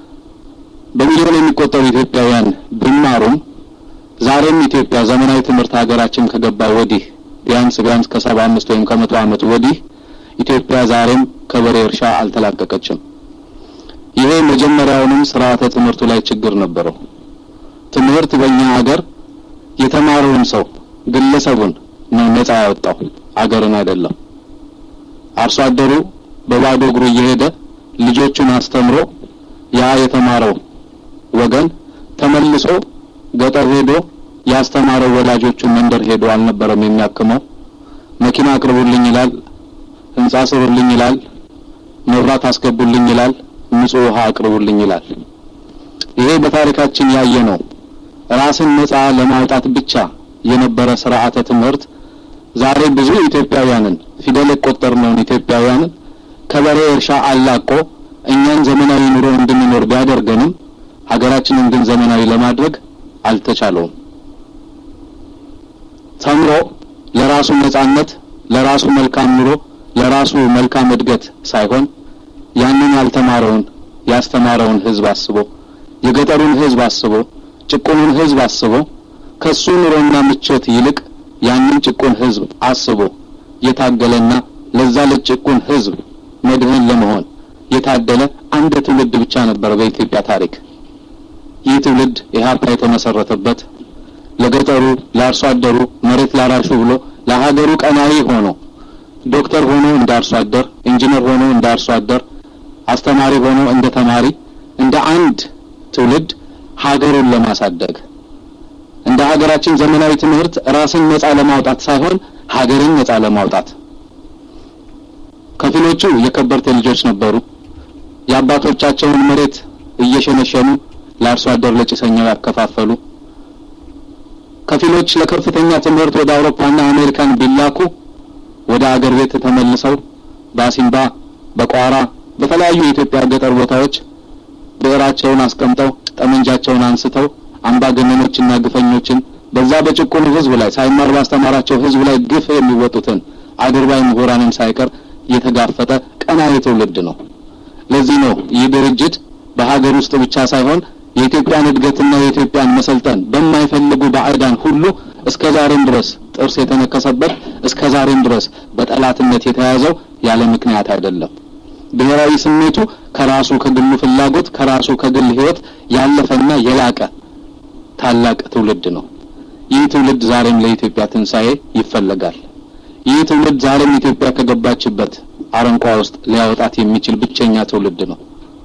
በሚሊዮን የሚቆጠሩ ኢትዮጵያውያን ቢማሩም ዛሬም ኢትዮጵያ ዘመናዊ ትምህርት ሀገራችን ከገባ ወዲህ ቢያንስ ቢያንስ ከሰባ አምስት ወይም ከመቶ ዓመት ወዲህ ኢትዮጵያ ዛሬም ከበሬ እርሻ አልተላቀቀችም። ይሄ መጀመሪያውንም ስርዓተ ትምህርቱ ላይ ችግር ነበረው። ትምህርት በእኛ ሀገር የተማረውን ሰው ግለሰቡን ነው ነጻ ያወጣው፣ አገርን አይደለም። አርሶ አደሩ በባዶ እግሩ እየሄደ ልጆቹን አስተምሮ ያ የተማረው ወገን ተመልሶ ገጠር ሄዶ ያስተማረው ወላጆቹን መንደር ሄዶ አልነበረም የሚያክመው። መኪና አቅርቡልኝ ይላል፣ ህንጻ ስሩልኝ ይላል፣ መብራት አስገቡልኝ ይላል፣ ንጹህ ውሃ አቅርቡልኝ ይላል። ይሄ በታሪካችን ያየ ነው። ራስን ነጻ ለማውጣት ብቻ የነበረ ስርዓተ ትምህርት ዛሬ ብዙ ኢትዮጵያውያንን ፊደል የቆጠርነውን ኢትዮጵያውያንን ከበሬ እርሻ አላቆ እኛን ዘመናዊ ኑሮ እንድንኖር ቢያደርገንም ሀገራችንን ግን ዘመናዊ ለማድረግ አልተቻለውም። ተምሮ ለራሱ ነጻነት፣ ለራሱ መልካም ኑሮ፣ ለራሱ መልካም እድገት ሳይሆን ያንን ያልተማረውን ያስተማረውን ህዝብ አስቦ የገጠሩን ህዝብ አስቦ ጭቁኑን ህዝብ አስቦ ከሱ ኑሮና ምቾት ይልቅ ያንን ጭቁን ህዝብ አስቦ የታገለና ለዛ ለጭቁን ህዝብ መድህን ለመሆን የታደለ አንድ ትውልድ ብቻ ነበር በኢትዮጵያ ታሪክ። ይህ ትውልድ ኢህአፓ የተመሰረተበት ለገጠሩ፣ ለአርሶ አደሩ፣ መሬት ላራሹ ብሎ ለሀገሩ ቀናዊ ሆኖ ዶክተር ሆኖ እንደ አርሶ አደር፣ ኢንጂነር ሆኖ እንደ አርሶ አደር፣ አስተማሪ ሆኖ እንደ ተማሪ እንደ አንድ ትውልድ ሀገሩን ለማሳደግ እንደ ሀገራችን ዘመናዊ ትምህርት ራስን ነጻ ለማውጣት ሳይሆን ሀገርን ነጻ ለማውጣት ከፊሎቹ የከበርቴ ልጆች ነበሩ። የአባቶቻቸውን መሬት እየሸነሸኑ ለአርሶ አደር ለጭሰኛው ያከፋፈሉ። ከፊሎች ለከፍተኛ ትምህርት ወደ አውሮፓና አሜሪካን ቢላኩ ወደ አገር ቤት ተመልሰው በአሲምባ፣ በቋራ፣ በተለያዩ የኢትዮጵያ ገጠር ቦታዎች ብዕራቸውን አስቀምጠው ጠመንጃቸውን አንስተው አምባገነኖችና ግፈኞችን በዛ በጭቁኑ ሕዝብ ላይ ሳይማር ባስተማራቸው ሕዝብ ላይ ግፍ የሚወጡትን አድርባይ ምሁራንን ሳይቀር የተጋፈጠ ቀናዊ ትውልድ ነው። ለዚህ ነው ይህ ድርጅት በሀገር ውስጥ ብቻ ሳይሆን የኢትዮጵያን እድገትና የኢትዮጵያን መሰልጠን በማይፈልጉ ባዕዳን ሁሉ እስከ ዛሬም ድረስ ጥርስ የተነከሰበት እስከ ዛሬም ድረስ በጠላትነት የተያዘው ያለ ምክንያት አይደለም። ብሔራዊ ስሜቱ ከራሱ ከግሉ ፍላጎት ከራሱ ከግል ህይወት ያለፈና የላቀ ታላቅ ትውልድ ነው። ይህ ትውልድ ዛሬም ለኢትዮጵያ ትንሣኤ ይፈለጋል። ይህ ትውልድ ዛሬም ኢትዮጵያ ከገባችበት አረንቋ ውስጥ ሊያወጣት የሚችል ብቸኛ ትውልድ ነው።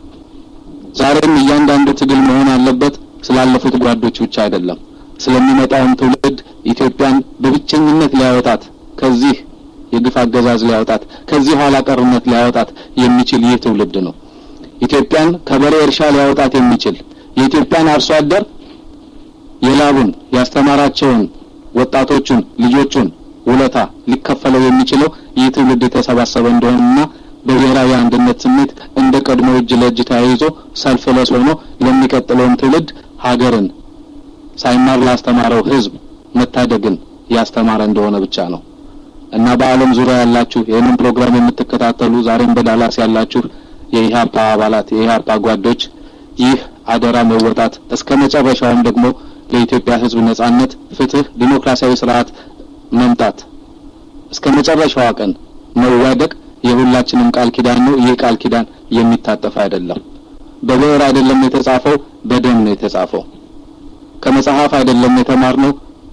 ዛሬም እያንዳንዱ ትግል መሆን ያለበት ስላለፉት ጓዶች ብቻ አይደለም፣ ስለሚመጣውም ትውልድ ኢትዮጵያን በብቸኝነት ሊያወጣት ከዚህ የግፍ አገዛዝ ሊያወጣት ከዚህ ኋላ ቀርነት ሊያወጣት የሚችል ይህ ትውልድ ነው። ኢትዮጵያን ከበሬ እርሻ ሊያወጣት የሚችል የኢትዮጵያን አርሶ አደር የላቡን ያስተማራቸውን ወጣቶቹን ልጆቹን ውለታ ሊከፈለው የሚችለው ይህ ትውልድ የተሰባሰበ እንደሆነና በብሔራዊ አንድነት ስሜት እንደ ቀድሞ እጅ ለእጅ ተያይዞ ሰልፍ ለስ ሆኖ ለሚቀጥለውም ትውልድ ሀገርን ሳይማር ላስተማረው ሕዝብ መታደግን ያስተማረ እንደሆነ ብቻ ነው እና በዓለም ዙሪያ ያላችሁ ይህንን ፕሮግራም የምትከታተሉ ዛሬም በዳላስ ያላችሁ የኢህአፓ አባላት የኢህአፓ ጓዶች ይህ አደራ መወጣት እስከ መጨረሻውም ደግሞ ለኢትዮጵያ ሕዝብ ነጻነት፣ ፍትህ፣ ዲሞክራሲያዊ ስርዓት መምጣት እስከ መጨረሻዋ ቀን መዋደቅ የሁላችንም ቃል ኪዳን ነው። ይህ ቃል ኪዳን የሚታጠፍ አይደለም። በብዕር አይደለም የተጻፈው፣ በደም ነው የተጻፈው። ከመጽሐፍ አይደለም የተማርነው፣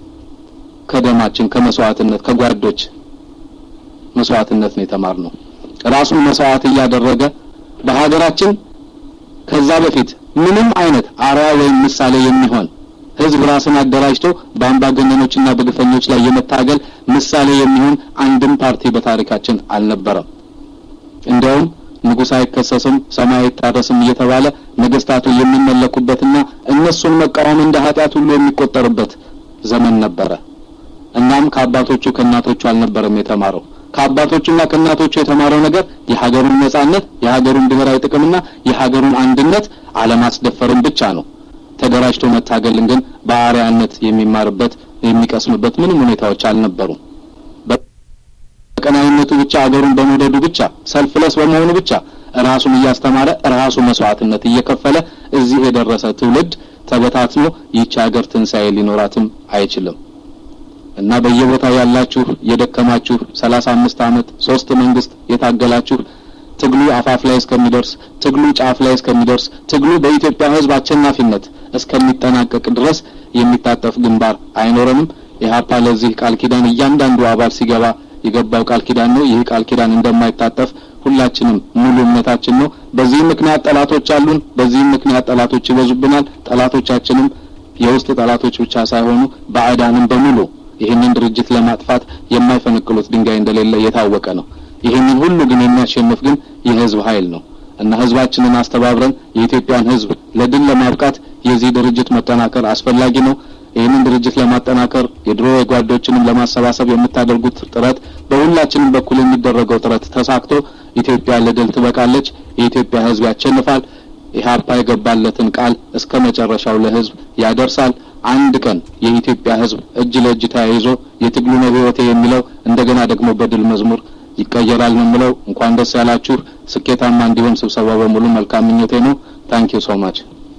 ከደማችን ከመስዋዕትነት ከጓዶች መስዋዕትነት ነው የተማርነው። ራሱን መስዋዕት እያደረገ በሀገራችን ከዛ በፊት ምንም አይነት አርያ ወይም ምሳሌ የሚሆን ህዝብ ራስን አደራጅቶ በአምባገነኖችና በግፈኞች ላይ የመታገል ምሳሌ የሚሆን አንድም ፓርቲ በታሪካችን አልነበረም። እንዲያውም ንጉሥ አይከሰስም፣ ሰማይ አይታረስም እየተባለ ነገስታቱ የሚመለኩበትና እነሱን መቃወም እንደ ኃጢአት ሁሉ የሚቆጠርበት ዘመን ነበረ። እናም ከአባቶቹ ከእናቶቹ አልነበረም የተማረው። ከአባቶቹና ከእናቶቹ የተማረው ነገር የሀገሩን ነጻነት፣ የሀገሩን ብሔራዊ ጥቅምና የሀገሩን አንድነት አለማስደፈርን ብቻ ነው። ተደራጅቶ መታገልን ግን በአርያነት የሚማርበት የሚቀስምበት ምንም ሁኔታዎች አልነበሩም። በቀናይነቱ ብቻ አገሩን በመውደዱ ብቻ ሰልፍለስ በመሆኑ ብቻ ራሱን እያስተማረ ራሱ መስዋዕትነት እየከፈለ እዚህ የደረሰ ትውልድ ተበታትኖ ይህች ሀገር ትንሣኤ ሊኖራትም አይችልም እና በየቦታው ያላችሁ የደከማችሁ ሰላሳ አምስት አመት ሶስት መንግስት የታገላችሁ ትግሉ አፋፍ ላይ እስከሚደርስ ትግሉ ጫፍ ላይ እስከሚደርስ ትግሉ በኢትዮጵያ ሕዝብ አሸናፊነት እስከሚጠናቀቅ ድረስ የሚታጠፍ ግንባር አይኖረንም። ኢህአፓ ለዚህ ቃል ኪዳን እያንዳንዱ አባል ሲገባ የገባው ቃል ኪዳን ነው። ይህ ቃል ኪዳን እንደማይታጠፍ ሁላችንም ሙሉ እምነታችን ነው። በዚህ ምክንያት ጠላቶች አሉን። በዚህም ምክንያት ጠላቶች ይበዙብናል። ጠላቶቻችንም የውስጥ ጠላቶች ብቻ ሳይሆኑ ባዕዳንም በሙሉ ይህንን ድርጅት ለማጥፋት የማይፈነቅሉት ድንጋይ እንደሌለ የታወቀ ነው። ይህንን ሁሉ ግን የሚያሸንፍ ግን የህዝብ ኃይል ነው እና ህዝባችንን አስተባብረን የኢትዮጵያን ህዝብ ለድል ለማብቃት የዚህ ድርጅት መጠናከር አስፈላጊ ነው። ይህንን ድርጅት ለማጠናከር የድሮ የጓዶችንም ለማሰባሰብ የምታደርጉት ጥረት በሁላችንም በኩል የሚደረገው ጥረት ተሳክቶ ኢትዮጵያ ለድል ትበቃለች። የኢትዮጵያ ህዝብ ያሸንፋል። ኢህአፓ የገባለትን ቃል እስከ መጨረሻው ለህዝብ ያደርሳል። አንድ ቀን የኢትዮጵያ ህዝብ እጅ ለእጅ ተያይዞ የትግሉ ነው ህይወቴ የሚለው እንደገና ደግሞ በድል መዝሙር ይቀየራል ነው የምለው። እንኳን ደስ ያላችሁ። ስኬታማ እንዲሆን ስብሰባ በሙሉ መልካም ምኞቴ ነው። ታንክ ዩ ሶ ማች።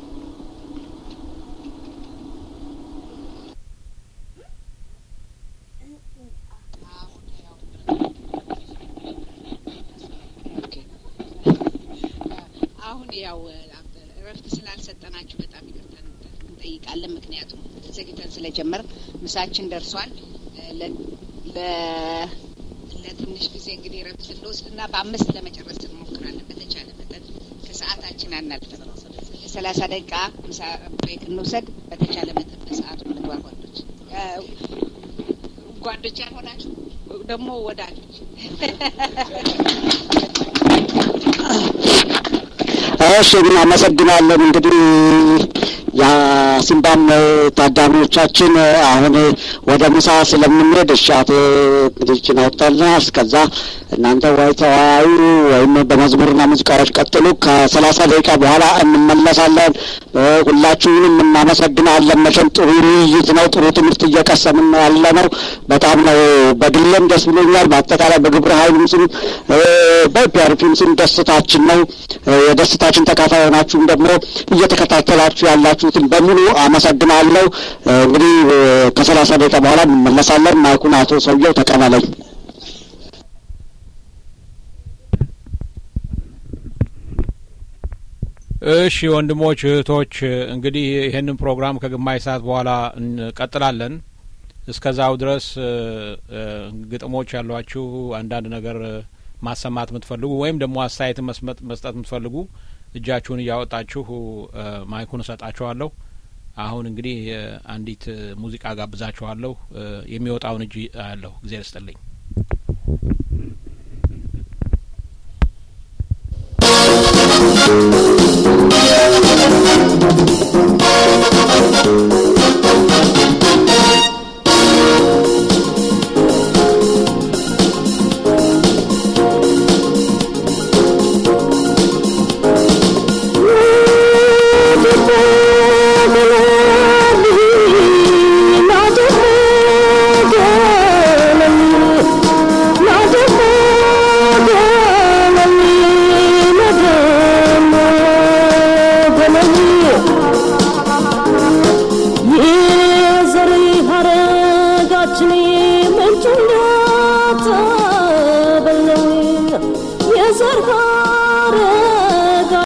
አሁን ያው እረፍት ስላልሰጠናችሁ በጣም ይቅርታ እንጠይቃለን። ምክንያቱም ዘግይተን ስለጀመር ምሳችን ደርሷል። ለትንሽ ጊዜ እንግዲህ እረፍት እንወስድና በአምስት ለመጨረስ እንሞክራለን። በተቻለ መጠን ከሰዓታችን አናልፍም። ሰላሳ ደቂቃ ምሳ ብሬክ እንውሰድ። በተቻለ መጠን በሰዓቱ እንግባ ጓዶች ጓዶች ያልሆናችሁ ደግሞ ወዳጆች እሺ እናመሰግናለን። እንግዲህ የሲምባም ታዳሚዎቻችን አሁን ወደ ምሳ ስለምንሄድ እሺ አቶ እንግዲህ አውጥተልና እስከዛ እናንተ ወይ ተወያዩ ወይም በመዝሙርና ሙዚቃዎች ቀጥሉ። ከሰላሳ ደቂቃ በኋላ እንመለሳለን። ሁላችሁንም እናመሰግናለን። መቼም ጥሩ ውይይት ነው። ጥሩ ትምህርት እየቀሰምን ነው ያለ ነው። በጣም ነው በግሌም ደስ ብሎኛል። በአጠቃላይ በግብረ ኃይሉም ስም በፒአርፒም ስም ደስታችን ነው። የደስታችን ተካፋይ ሆናችሁም ደግሞ እየተከታተላችሁ ያላችሁትን በሙሉ አመሰግናለሁ። እንግዲህ ከሰላሳ ደቂቃ በኋላ እንመለሳለን። ማይኩን አቶ ሰውየው ተቀበለኝ። እሺ ወንድሞች እህቶች፣ እንግዲህ ይህንን ፕሮግራም ከግማሽ ሰዓት በኋላ እንቀጥላለን። እስከዛው ድረስ ግጥሞች ያሏችሁ አንዳንድ ነገር ማሰማት የምትፈልጉ ወይም ደግሞ አስተያየትን መስጠት የምትፈልጉ እጃችሁን እያወጣችሁ ማይኩን እሰጣችኋለሁ። አሁን እንግዲህ አንዲት ሙዚቃ ጋብዛችኋለሁ። የሚወጣውን እጅ አያለሁ። ጊዜ ስጥልኝ። Thank you.